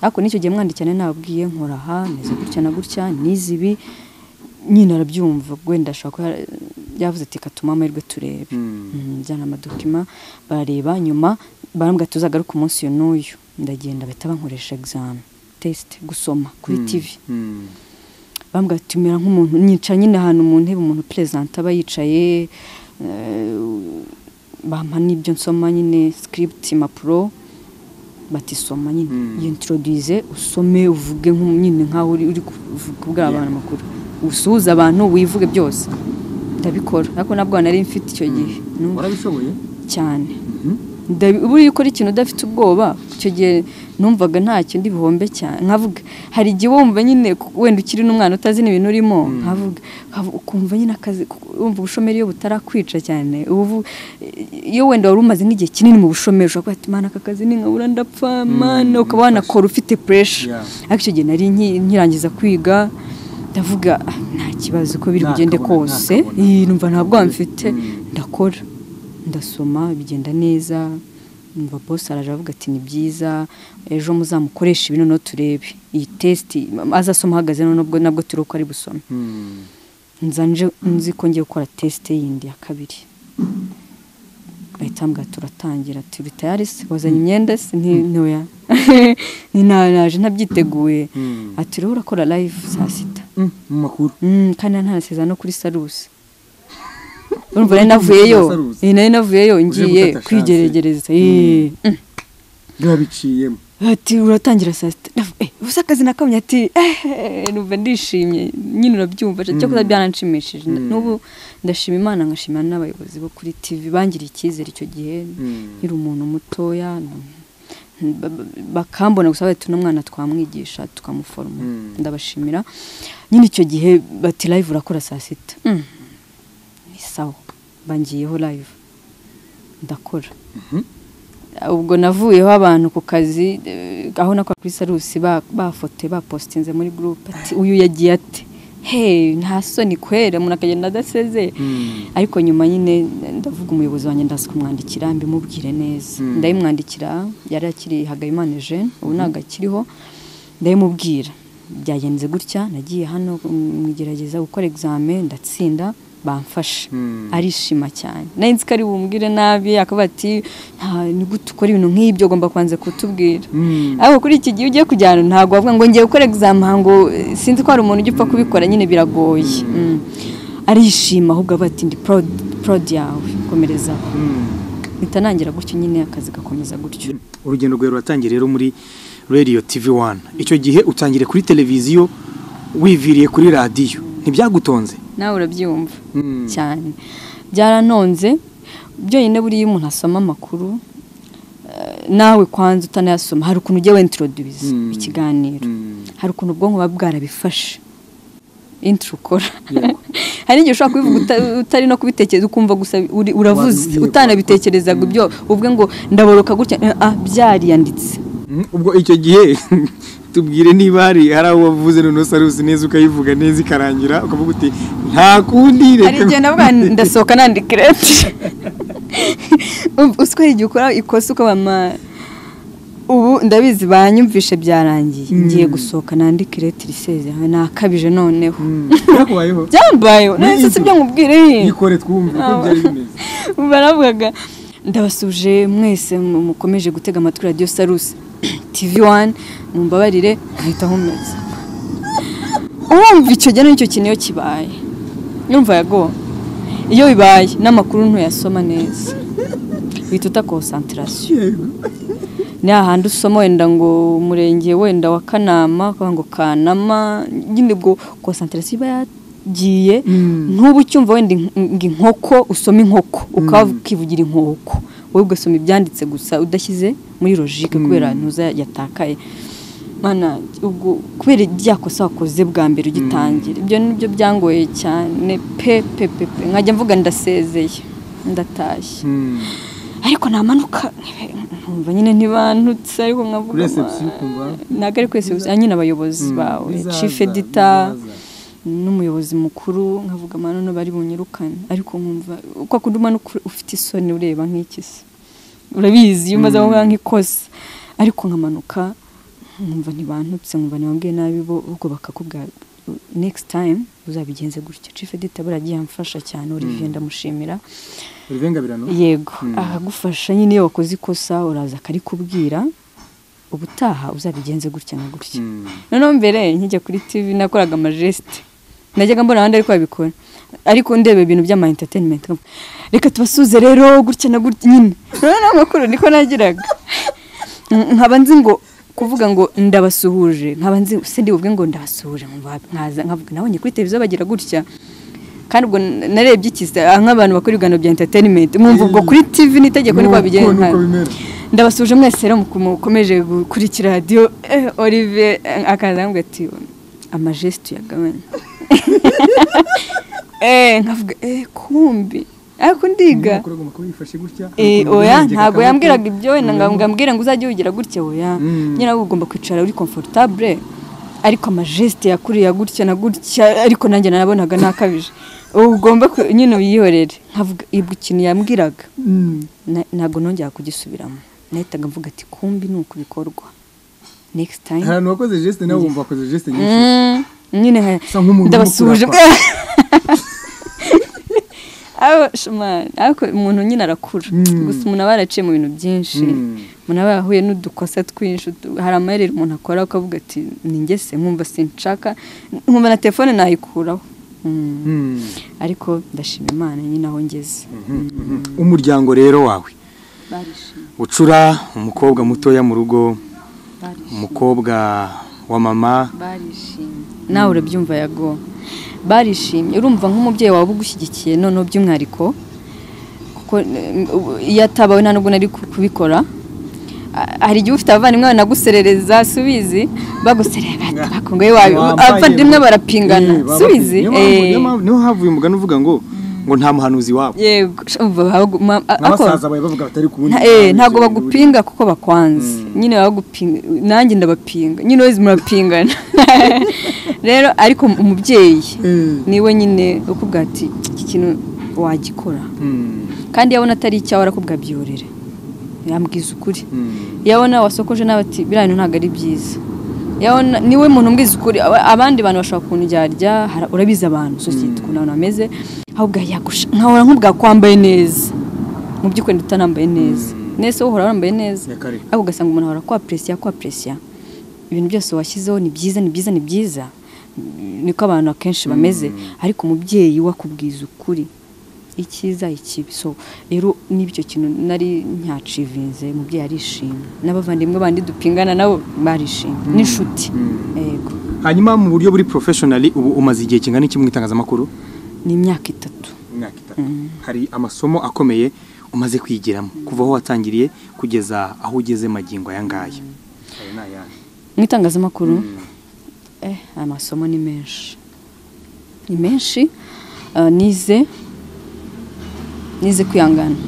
ariko n'icyo gihe mwandikirane nabwiye nkora aha meze gutya na gutya n'izibi nyine arabyumva wenda ashobora kuba yavuze ati katuma amahirwe turebe njyana amadokima barareba nyuma barambwira tuzagaruke umunsi uyu n'uyu ndagenda bahita bankoresha egizame tesite gusoma kuri tivi barambwira ati umera nk'umuntu nyica nyine ahantu mu ntebe umuntu perezida aba yicaye bampa n'ibyo nsoma nyine sikiriputi impapuro batisoma nyine yintorodize usome uvuge nyine nk'aho uri kubwira abantu amakuru usuhuza abantu wivuge byose ndabikora ariko ntabwo nari mfite icyo gihe warabishoboye cyane buriya ukora ikintu udafite ubwoba icyo gihe numvaga ntacyo ndi buhombe cyane nkavuga hari igihe wumva nyine wenda ukiri n'umwana utazi n'ibintu urimo nkavuga ukumva nyine akazi wumva ubushomeri iyo butarakwica cyane iyo wenda wari umaze nk'igihe kinini mu bushomeri ushobora kuba mana aka kazi ni nkabura ndapfa mana ukaba wanakora ufite puresha ariko icyo gihe nari nkirangiza kwiga ndavuga nta kibazo ko biri bugende kose numva ntabwo mfite ndakora ndasoma bigenda neza numva bose araje avuga ati ni byiza ejo muzamukoresha ibintu no turebe iyi tesiti azasoma ahagaze nubwo nabwo turi uko ari busome nzi ko ngiye gukora tesite yindi ya kabiri bahita mbwa turatangira turi tayari se wazanye imyenda se ni ntoya naje ntabyiteguye ati rero urakora live saa sita mu makuru kandi ntanaseza no kuri sarusi urumva nari navuyeyo nari navuyeyo ngiye kwigeregereza biba biciyemo ati uratangira saa sita ubusa akazi nakamye ati numva ndishimye nyine urabyumva cyo kuba byaranshimishije n'ubu ndashima imana nkashimira n'abayobozi bo kuri tv bangiriye icyizere icyo gihe nkiri umuntu mutoya bakambona gusa bahita n'umwana twamwigisha tukamuforoma ndabashimira nyine icyo gihe bati live urakora saa sita ni sawa bangiyeho live ndakora ubwo navuyeho abantu ku kazi aho nakora kuri sarusi bafote bapositinze muri gurupe ati uyu yagiye ate he nta soni kwera umuntu akagenda adaseze ariko nyuma nyine ndavuga umuyobozi wanjye ndazi kumwandikira mbimubwire neza ndabimwandikira yari akiri hagayimana jene ubu ntabwo akiriho ndabimubwira byagenze gutya nagiye hano mwigerageza gukora egizame ndatsinda bamfashe arishima cyane nari ko ari bumbwire nabi akaba ati ni gute ukora ibintu nk'ibyo ugomba kubanza kutubwira ariko kuri iki gihe ugiye kujyana ntabwo wavuga ngo ngiye gukora egizamihango sinzi ko hari umuntu ujya upfa kubikora nyine biragoye arishima ahubwo aba ati ndi porodi yawe komerezaho mpita nangira gutyo nyine akazi gakomeza gutyo urugendo rwawe ruratangiye rero muri radiyo tivi wani icyo gihe utangire kuri televiziyo wiviriye kuri radiyo ntibyagutonze nawe urabyumva cyane byaranonze byonyine buriya umuntu asoma amakuru nawe kwanza utanayasoma hari ukuntu ujya wentirodubiza ikiganiro hari ukuntu ubwonko buba bwarabifashe intiro ukora hari n'igihe ushobora kubivuga uta- utari no kubitekereza ukumva gusa uri- uravuze Wabibwiye utanabitekerezaga ibyo uvuge ngo ndaboroka gutya ah, byariyanditse Mm, ubwo icyo gihe tubwire niba hari hari aho wavuze noneho sarusi neza ukayivuga neza ikarangira ukavuga uti nta kundi hari igihe navuga ndasohoka nandika irete uswe igihe ukora ikosa ukabama ubu ndabizi banyumvishe byarangiye Mm. ngiye gusohoka nandika irete risezerewe nakabije noneho Mm, byakubayeho byambayeho Ni nahise ibyo. sibyo nkubwire yikore twumve uko Ah. byari bimeze baravugaga ndabasuje mwese mu- mukomeje gutega amatwi radiyo sarusi tivi wani mumbabarire nkahita nkomeza urumva icyo gihe n'icyo kintu iyo kibaye yumva yago iyo bibaye n'amakuru ntuyasoma neza uhita uta konsantarasiyo yego ni hahandi usoma wenda ngo umurenge wenda wa kanama ukavuga ngo kanama nyine ubwo konsantarasiyo iba yagiye Mm. nk'ubu ucyumva wenda ink- ngo inkoko usoma inkoko ukaba ukivugira inkoko wowe ugasoma ibyanditse gusa udashyize muri logike kubera ntuza yatakaye mana ubwo kubera rya kosa wakoze bwa mbere ugitangira ibyo ni byo byangoye cyane pe pe pe pe nkajya mvuga ndasezeye ndatashye Mm. ariko namanuka nkumva nyine ntibantutse ariko nkavuga Kuri reception ukumva ntabwo ari kwese nyine abayobozi Mm, bawe bizaza, chief editor bizaza. n'umuyobozi mukuru nkavuga amano bari bunyirukane ariko nkumva uko akunda umanuka ufite isoni ureba nk'iki se urabizi iyo umaze kuvuga nk'ikosa ariko nkamanuka nkumva ntibantutse nkumva ntibambwiye nabi bo ubwo bakakubwira next time uzabigenze gutya chief editor baragiye amfasha cyane Olivier ndamushimira Olivier Ngabirano? yego Mm. akagufasha nyine iyo wakoze ikosa uraza akarikubwira ubutaha uzabigenze gutya na gutya Mm. noneho mbere nkijya kuri tivi nakoraga amajesite najyaga mbona abandi ariko babikora ariko ndeba ibintu by'ama entertainment nkavuga, reka tubasuze rero gutya na gutya nyine noneho n'amakuru niko nagiraga nkaba nzi ngo kuvuga ngo ndabasuhuje nkaba nzi se ndibuvuge ngo ndabasuhuje nkumva nkaza nkavuga nabonye kuri televiziyo bagira gutya kandi ubwo n- narebye iki se? Ah, nk'abantu bakora ibiganiro bya entertainment mwumva ubwo kuri tv n'itegeko niko Nuko babigenza niko nkana. bimera. ndabasuje mwese rero muku- mukomeje gukurikira radiyo eh, olivier eh, akaza aramubwira ati amajesiti yagabanya Eh, nkavuga eh, kumbi ariko ndiga Umuntu agomba kuba yifashe gutya, Eh, agomba oya kurengereka ntabwo akaboko. yambwiraga ibyo wenda Umuntu ngo ambwira ngo uzajye wigira gutya oya Mm. nyine ahubwo ugomba kwicara uri comfortable ariko amajesite yakuriya gutya na gutya ariko nanjye narabonaga ntakabije uba ugomba ku- nyine uyihorere nkavuga ibwo ikintu yambwiraga Mm. na- ntabwo nongera kugisubiramo nahitaga mvuga ati kumbi ni uku bikorwa next time hari abantu wakoze geste nawe wumva wakoze geste nyinshi Mm, nyine ha- Usa nk'umuntu ndabasuje urimo kurapa. Aho, shumari, ariko umuntu nyine arakura Mm. gusa umuntu aba yaraciye mu bintu byinshi Mm. umuntu aba yarahuye n'udukosa twinshi utu- hari amayeri umuntu akora ukavuga ati ni njye se nkumva sinshaka nkumva na telefone nayikuraho Mm. Mm. ariko ndashima imana nyine aho ngeze Mhm. umuryango rero wawe barishimye ucura umukobwa mutoya mu rugo barishimye umukobwa wa mama barishimye nawe urabyumva yago barishimye urumva nk'umubyeyi wawe uba ugushyigikiye noneho by'umwihariko kuko eh, ubu- iyo atabawe nta nubwo nari ku- kubikora A- hari igihe ufite abavandimwe bawe naguserereza subizi baguserera bati bakongoye wawe Wambaye- abavandimwe barapingana Eh, baba- subizi niyo mpamvu- niyo Eh, mpamvu- niho havuye umugani uvuga ngo ngo nta muhanuzi wabo yego umva ahubwo ma- a- ako- n'abasaza bawe bavuga batari ku wundi Nta- eh, muhanda, ntabwo icyo bintu bagupinga kuko bakwanze nyine bagupinga nanjye ndabapinga nyine wese murapingana rero ariko umubyeyi Eh. niwe nyine ukubwira ati iki kintu wagikora biri. Mm. kandi iyo abona atari icyawe arakubwira byorere yambwiza ukuri Mm. iyo abona wasokoje nawe ati biriya bintu ntabwo ari byiza Iyo abona niwe muntu umbwiza ukuri aba- abandi bantu bashobora kundyarya hara- urabizi abantu sosiyete ukuntu abantu bameze ahubwo yagusha nkahora nkubwira ko wambaye neza mu by'ukuri ndetse utanambaye neza nese wowe uhora wambaye neza Ya kare. ariko ugasanga umuntu ahora kwapresiya kwapresiya ibintu byose washyizeho ni byiza ni byiza ni byiza niko abantu akenshi bameze ariko umubyeyi we akubwiza ukuri icyiza ikibi so rero n'ibyo kintu nari nyacivinze umubyeyi arishimye n'abavandimwe bandi dupingana nabo barishimye n'inshuti yego hanyuma mu buryo buri professionally ubu umaze igihe kingana iki mu itangazamakuru ni imyaka itatu imyaka itatu hari amasomo akomeye umaze kwigiramo kuva aho watangiriye kugeza aho ugeze magingo aya ngaya ayo ni ayahe mu itangazamakuru eh, amasomo ni menshi ni menshi ah, nize nize kwihangana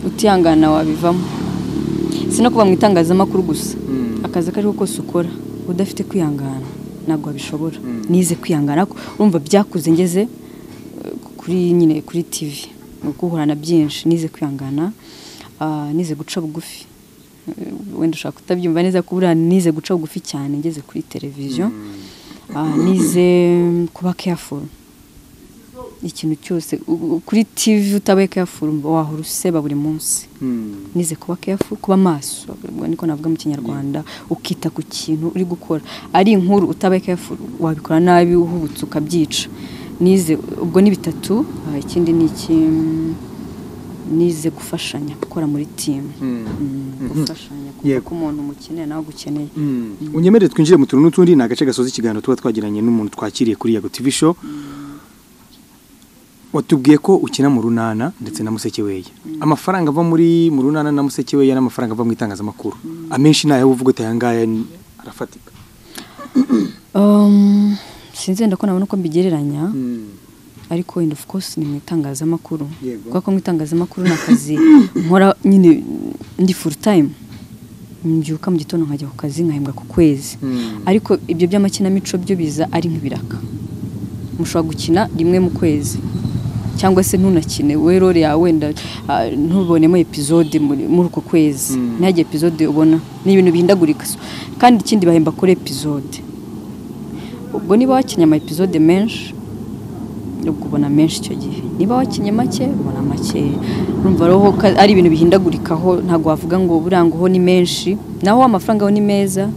utihangana wabivamo si no kuba mu itangazamakuru gusa akazi ako ariho kose ukora udafite kwihangana ntabwo wabishobora nize kwihangana ariko urumva byakuze ngeze eh, kuri nyine kuri tivi ni guhura na byinshi nize kwihangana ah, nize guca bugufi Eh, wenda ushaka kutabyumva neza kubura nize guca bugufi cyane ngeze kuri televiziyo Ah, nize kuba careful ikintu cyose u- u- kuri tivi utabaye careful umva wahora useba buri munsi nize kuba careful kuba maso ubwo niko navuga mu kinyarwanda ukita ku kintu uri gukora ari inkuru utabaye careful wabikora nabi uhubutse ukabyica nize ubwo ni bitatu ah, ikindi ni iki mm, nize gufashanya gukora muri timu gufashanya kuko Yego. umuntu umukeneye nawe agukeneye unyemere twinjire mu tuntu n'utundi ni agace gasoza ikiganiro tuba twagiranye n'umuntu twakiriye kuri yago tv show watubwiye ko ukina mu runana ndetse na musekeweya amafaranga ava muri mu runana na musekeweya n'amafaranga ava mu itangazamakuru amenshi ni ayawe uvuga uti aya ngaya ni- arafatika Um, sinzi wenda ko nabona uko mbigereranya ariko wenda of course ni mu itangazamakuru Yego. kuko mu itangazamakuru ni akazi nkora nyine ndi full time mbyuka mu gitondo nkajya ku kazi nkahembwa ku kwezi Mm. ariko ibyo by'amakinamico byo biza ari nk'ibiraka mushobora gukina rimwe mu kwezi cyangwa se ntunakine we role yawe wenda ah, ntubonemo epizode muri muri uko kwezi Mm. ntihagire epizode ubona ni ibintu bihindagurika so, kandi ikindi bahemba kuri epizode ubwo niba wakinnye ama episode menshi ubwo ubona menshi icyo gihe niba wakinnye make ubona make urumva roho ka- ari ibintu bihindagurikaho ntabwo wavuga ngo buriya ngo ho ni menshi naho amafaranga ho ni meza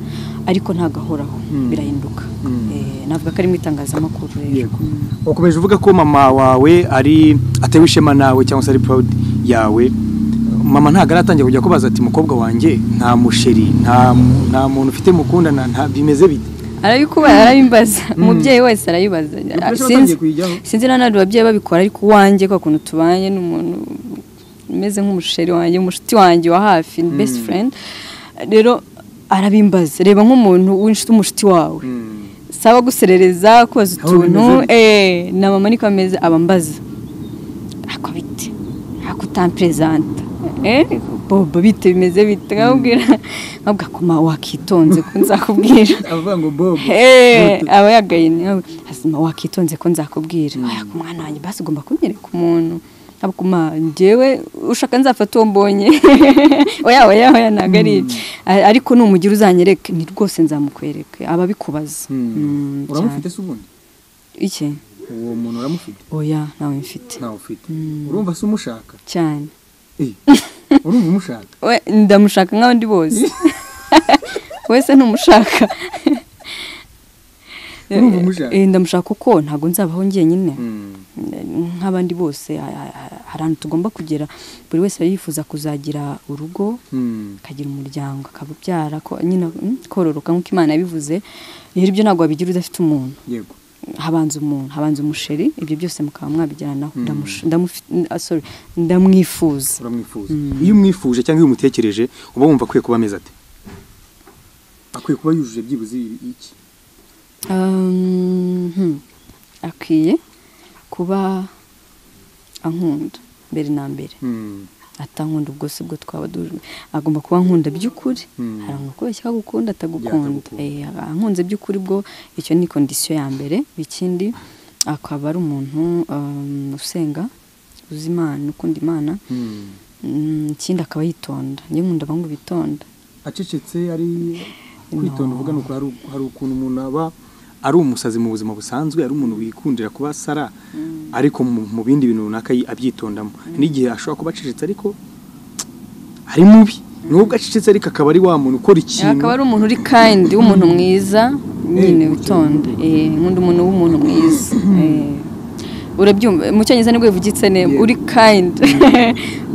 ariko ntabwo ahoraho Mm. birahinduka Mm. Eh, navuga ko ari mu itangazamakuru rero. Yego. wakomeje uvuga ko mama wawe ari atewe ishema nawe cyangwa se ari proud yawe mama ntabwo aratangira kujya kubaza ati mukobwa wanjye nta musheri nta nta muntu ufite mukundana nta bimeze bite arabikuba arabimbaza umubyeyi wese arayibaza Abakoresha Sinzi- batangiye kuyijyaho. sinzi na none ababyeyi babikora ariko uwanjye kwa kuntu tubanye n'umuntu umeze nk'umusheri wanjye umushuti wanjye wa hafi ni best friend rero arabimbaza reba nk'umuntu w'inshuti umushuti wawe saba guserereza kubaza Aho utuntu bimeze bite? eh, na mama niko ameze aba ambaza ako bite ako utamperezanta Eh, bobo bite bimeze bite nkabwira nkabwira ko ma wakitonze ko nzakubwira avuga ngo bobo Eh, aba yagaye niyo azima wakitonze ko nzakubwira aya ku mwana wanjye basi ugomba kunyereka umuntu aba ku ma njyewe ushaka nzafata uwo mbonye oya oya oya ntabwo ari ibyo A- ariko numugira uzanyereke ni rwose nzamukwereke aba abikubaza Mm, cyane. se ubundi iki uwo muntu uramufite oya nawe mfite ntawe ufite Mm. urumva se umushaka cyane urumva umushaka We, ndamushaka nk'abandi bose wese ntumushaka Urumva umushaka? Eh, ndamushaka kuko ntabwo nzabaho njyenyine nk'abandi bose ha- ha- ha- hari ahantu tugomba kugera buri wese aba yifuza kuzagira urugo akagira umuryango akabubyara ko nyine mm, kororoka nk'uko imana yabivuze rero ibyo ntabwo wabigira udafite umuntu yego habanza umuntu habanza umusheri ibyo byose mukaba mwabigeranaho Mm. Ndamush- ndamufi- n- ah, sorry, ndamwifuza uramwifuza Mm. iyo umwifuje cyangwa iyo umutekereje uba wumva akwiye kuba ameze ate akwiye kuba yujuje byibuze iki Um, hmm. akwiye kuba ankunda mbere na mbere atankunda ubwo si bwo twaba duhuje agomba kuba nkunda by'ukuri Mm. hari umukobwa agukunda atagukunda atagukunda. Eh, ankunze by'ukuri bwo icyo ni kondisiyo ya mbere ikindi akaba ari umuntu um, usenga uzi imana ukunda imana Mm, ikindi akaba yitonda njye nkunda abantu bitonda acecetse ari No. kwitonda uvuga ni uko hari u- hari ukuntu umuntu aba ari umusazi mu buzima busanzwe ari umuntu wikundira kuba sara ariko mu mu bindi bintu runaka yi- abyitondamo n'igihe ashobora kuba acecetse ariko ari mubi nubwo acecetse ariko akaba ari wa muntu ukora ikintu akaba ari umuntu uri kind w'umuntu mwiza nyine witonda Eh, nkunda umuntu w'umuntu mwiza Eh, urabyumva mu cyongereza nibwo bivugitse neza Yeah. uri kind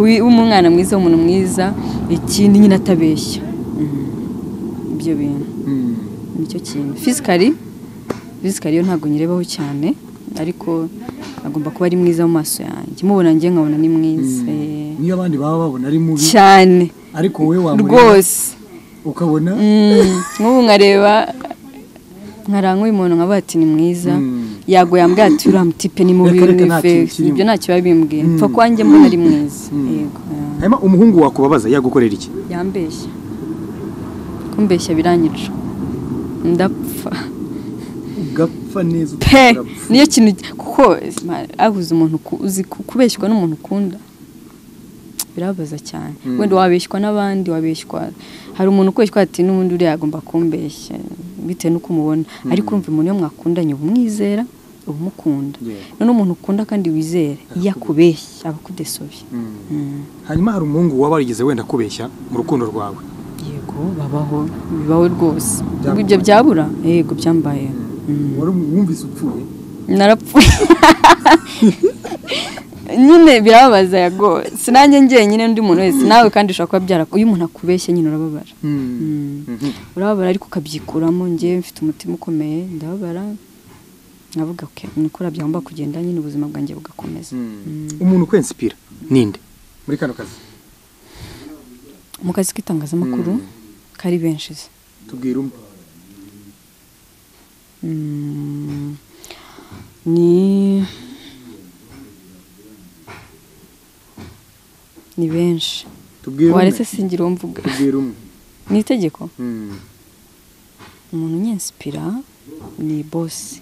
Wi- w'umwana mwiza w'umuntu mwiza ikindi nyine atabeshya Mm, ibyo bintu Mm. nicyo kintu fisikari fisikari yo ntabwo nyirebaho cyane ariko agomba kuba ari mwiza mu maso yanjye mubona njye nkabona ni mwiza Eh, niyo abandi baba babona ari mubi cyane ariko wowe wamureba rwose ukabona Mm, nk'ubu nkareba nkaranywa umuntu nkavuga ati ni mwiza Mm. yago yambwira ati uriya mutipe ni mubi Reka, reka, ni nta kintu fegisi kirimo. ibyo ntacyo biba bimbwiye Mm. mpfa kwanjye mbona ari mwiza yego hanyuma umuhungu wakubabaza yagukorera iki ya- yambeshya kumbeshya biranyica ndapfa ugapfa neza pe niyo kintu kuko abuze umuntu uku- uzi ku- kubeshywa n'umuntu ukunda birabaza cyane Mm. wenda wabeshywa n'abandi wabeshywa hari umuntu ukubeshywa ati n'ubundi uriya agomba kumbeshya bitewe n'uko umubona ariko urumva umuntu iyo mwakundanye uba umwizera uba umukunda Yeah. none umuntu ukunda kandi wizera iyo akubeshya aba akudesobye Mm. hanyuma hari umuhungu waba warigeze wenda kubeshya mu rukundo rwawe yego babaho bibaho rwose Byambaye. ibyo byabura yego byambaye Mm. wari wumvise upfuye narapfuye nyine birababaza yago sinanjye njyenyine undi muntu wese nawe kandi ushobora kuba byara iyo umuntu akubeshya nyine urababara Mhm. urababara ariko ukabyikuramo njye mfite umutima ukomeye ndababara nkavuga ok niko byagomba kugenda nyine ubuzima bwanjye bugakomeza umuntu ukwensipira ninde muri kano kazi mu kazi k'itangazamakuru Mm. kari benshi se tubwira umwe Mm, ni ni benshi tubwira waretse singira uwo mvuga tubwira umwe ni itegeko Mm. umuntu unyensipira ni bosi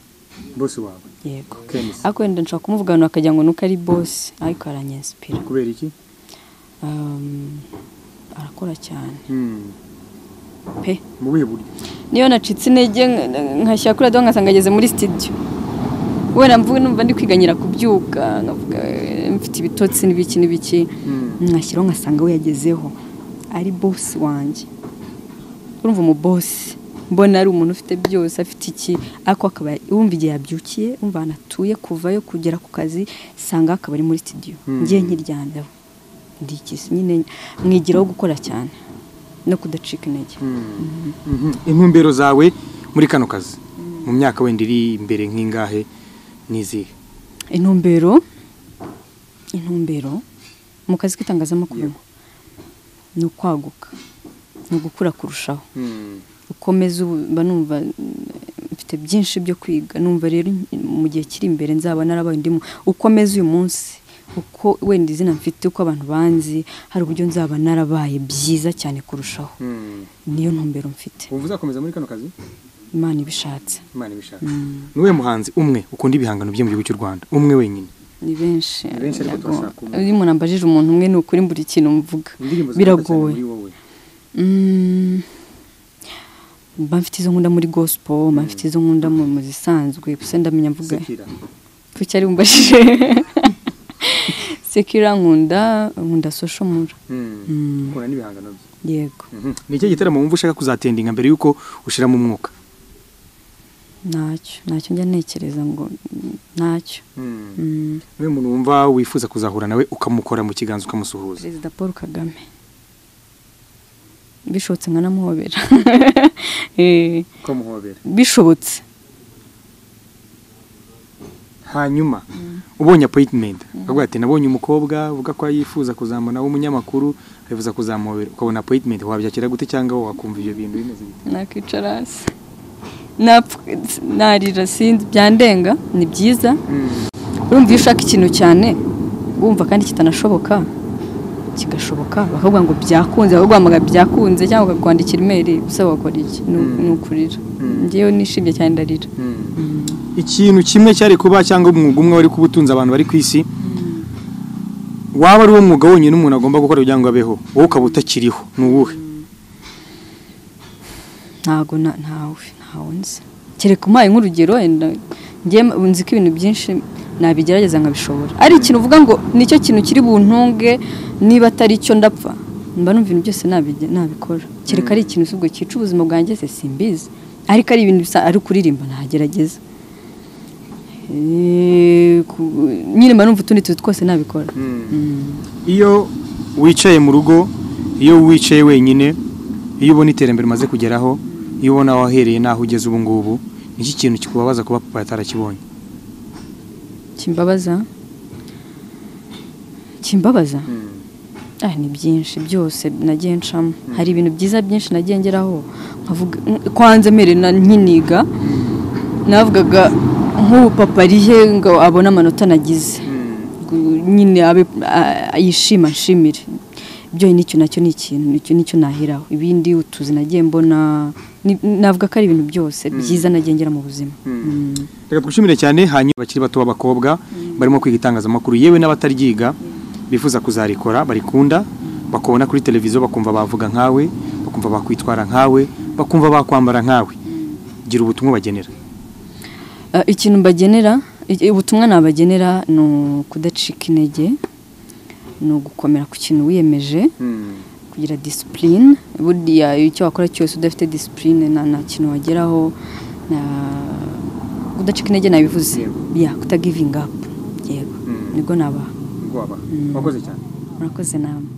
bose wawe yego Kemis ariko wenda nshobora kumuvugana akagira ngo nuko ari bosi ariko aranyensipira kubera iki Um, arakora cyane Mm. pe mu buhe buryo niyo nacitse intege nk- nkashyira kuri radiyo nkasanga ageze muri sitidiyo wenda mvuga numva ndi kwiganyira kubyuka nkavuga eh, mfite ibitotsi n'ibiki n'ibiki Mm. nkashyiraho nkasanga we yagezeho ari bosi wanjye urumva umubosi mbona ari umuntu ufite byose afite iki ariko akaba wumva igihe yabyukiye wumva ahantu atuye kuvayo kugera ku kazi sanga akaba ari muri sitidiyo Mm. ngiye nkiryamyeho ndikisi nyine mwigiraho gukora cyane no kudacika intege Mm. Mhm. intumbero zawe muri kano kazi mu myaka wenda iri imbere nk'ingahe n'izihe intumbero intumbero mu kazi k'itangazamakuru ni ukwaguka ni ugukura kurushaho ukomeze ubu- mba numva mm, mfite byinshi byo kwiga numva rero mm, mu gihe kiri imbere nzaba narabaye ndimo ukomeze uyu munsi uko wenda izina mfite uko abantu banzi hari uburyo nzaba narabaye byiza cyane kurushaho niyo ntumbero mfite wumva uzakomeza muri kano kazi imana ibishatse imana ibishaka Mm. ni uwe muhanzi umwe ukunda ibihangano byo mu gihugu cy'u rwanda umwe wenyine ni benshi Ni benshi ariko turashaka umwe. iyo umuntu ambajije umuntu umwe ni ukuri mbura ikintu mvuga indirimbo zikundwa cyane muri biragoye wowe Mm. mba mfite izo nkunda muri gospel mba mfite izo nkunda mu mu zisanzwe gusa ndamenya mvuga sekira kuki ari bumbashije sekira nkunda nkunda soshomura Mm. ukunda n'ibihangano bye yego Mhm. ni iki gitaramo wumva ushaka kuzatendinga mbere y'uko ushiramo umwuka ntacyo ntacyo njya ntekereza ngo mm, ntacyo Mm. niwe muntu wumva wifuza kuzahura nawe ukamukora mu kiganza ukamusuhuza perezida paul kagame bishobotse nkanamuhobera Eh, ukamuhobera bishobotse hanyuma ubonye appointment akavuga ati nabonye umukobwa uvuga ko yifuza kuzamubona w'umunyamakuru yifuza kuzamuhobera ukabona appointment wabyakira gute cyangwa wakumva ibyo bintu bimeze gute nakwicara hasi Napfa- narira sinzi byandenga ni byiza urumva iyo ushaka ikintu cyane wumva kandi kitanashoboka kigashoboka bakavuga ngo byakunze bakaguhamagara byakunze cyangwa bakakwandikira imeri usaba wakora iki ni Mm. ni ukurira Mm. ngewe nishimye cyane ndarira ikintu kimwe cyari kuba cyangwa umwuga umwe wari kubutunza abantu bari ku isi waba ari uwo mwuga wonyine umuntu agomba gukora kugira ngo abeho wowe ukaba utakiriho ni uwuhe ntago na- ntawe ntawe nzi kereka umpaye nk'urugero wenda njye nzi ko ibintu byinshi nabigerageza nkabishobora ari ikintu uvuga ngo nicyo kintu kiri buntunge niba atari cyo ndapfa mba numva ibintu byose nabige- nabikora kereka ari ikintu usibwo cyica ubuzima bwanjye se simbizi ariko ari ibintu bisa ari kuririmba nagerageza Eh, ku- nyine mba numva utundi tuzi twose nabikora Mm. iyo wicaye mu rugo iyo wicaye wenyine iyo ubona iterambere umaze kugeraho iyo ubona aho wahereye n'aho ugeze ubu ngubu ni iki kintu kikubabaza kuba papa yatarakibonye kimbabaza kimbabaza ah ni byinshi byose nagiye ncamo hari ibintu byiza byinshi nagiye ngeraho nkavuga kwanze mbere na- nkiniga navugaga nk'ubu papa ari he ngo abone amanota nagize nyine abe a- yishima nshimire ibyo nicyo nacyo ni ikintu nicyo nicyo naheraho ibindi utuzi nagiye mbona ni- navuga ko ari ibintu byose byiza nagiye ngera mu buzima Mm. reka twishimire cyane hanyuma bakiri bato b'abakobwa barimo kwiga itangazamakuru yewe n'abataryiga bifuza kuzarikora barikunda bakubona kuri televiziyo bakumva bavuga nkawe bakumva bakwitwara nkawe bakumva bakwambara nkawe gira ubutumwa bagenera Ah, ikintu mbagenera i- ubutumwa nabagenera ni ukudacika intege ni ugukomera ku kintu wiyemeje kugira disipurine buriya icyo wakora cyose udafite disipurine nta nta kintu wageraho na- kudacika intege nabivuze ya kutagivinga apu yego nibwo nabaha wakoze cyane murakoze namwe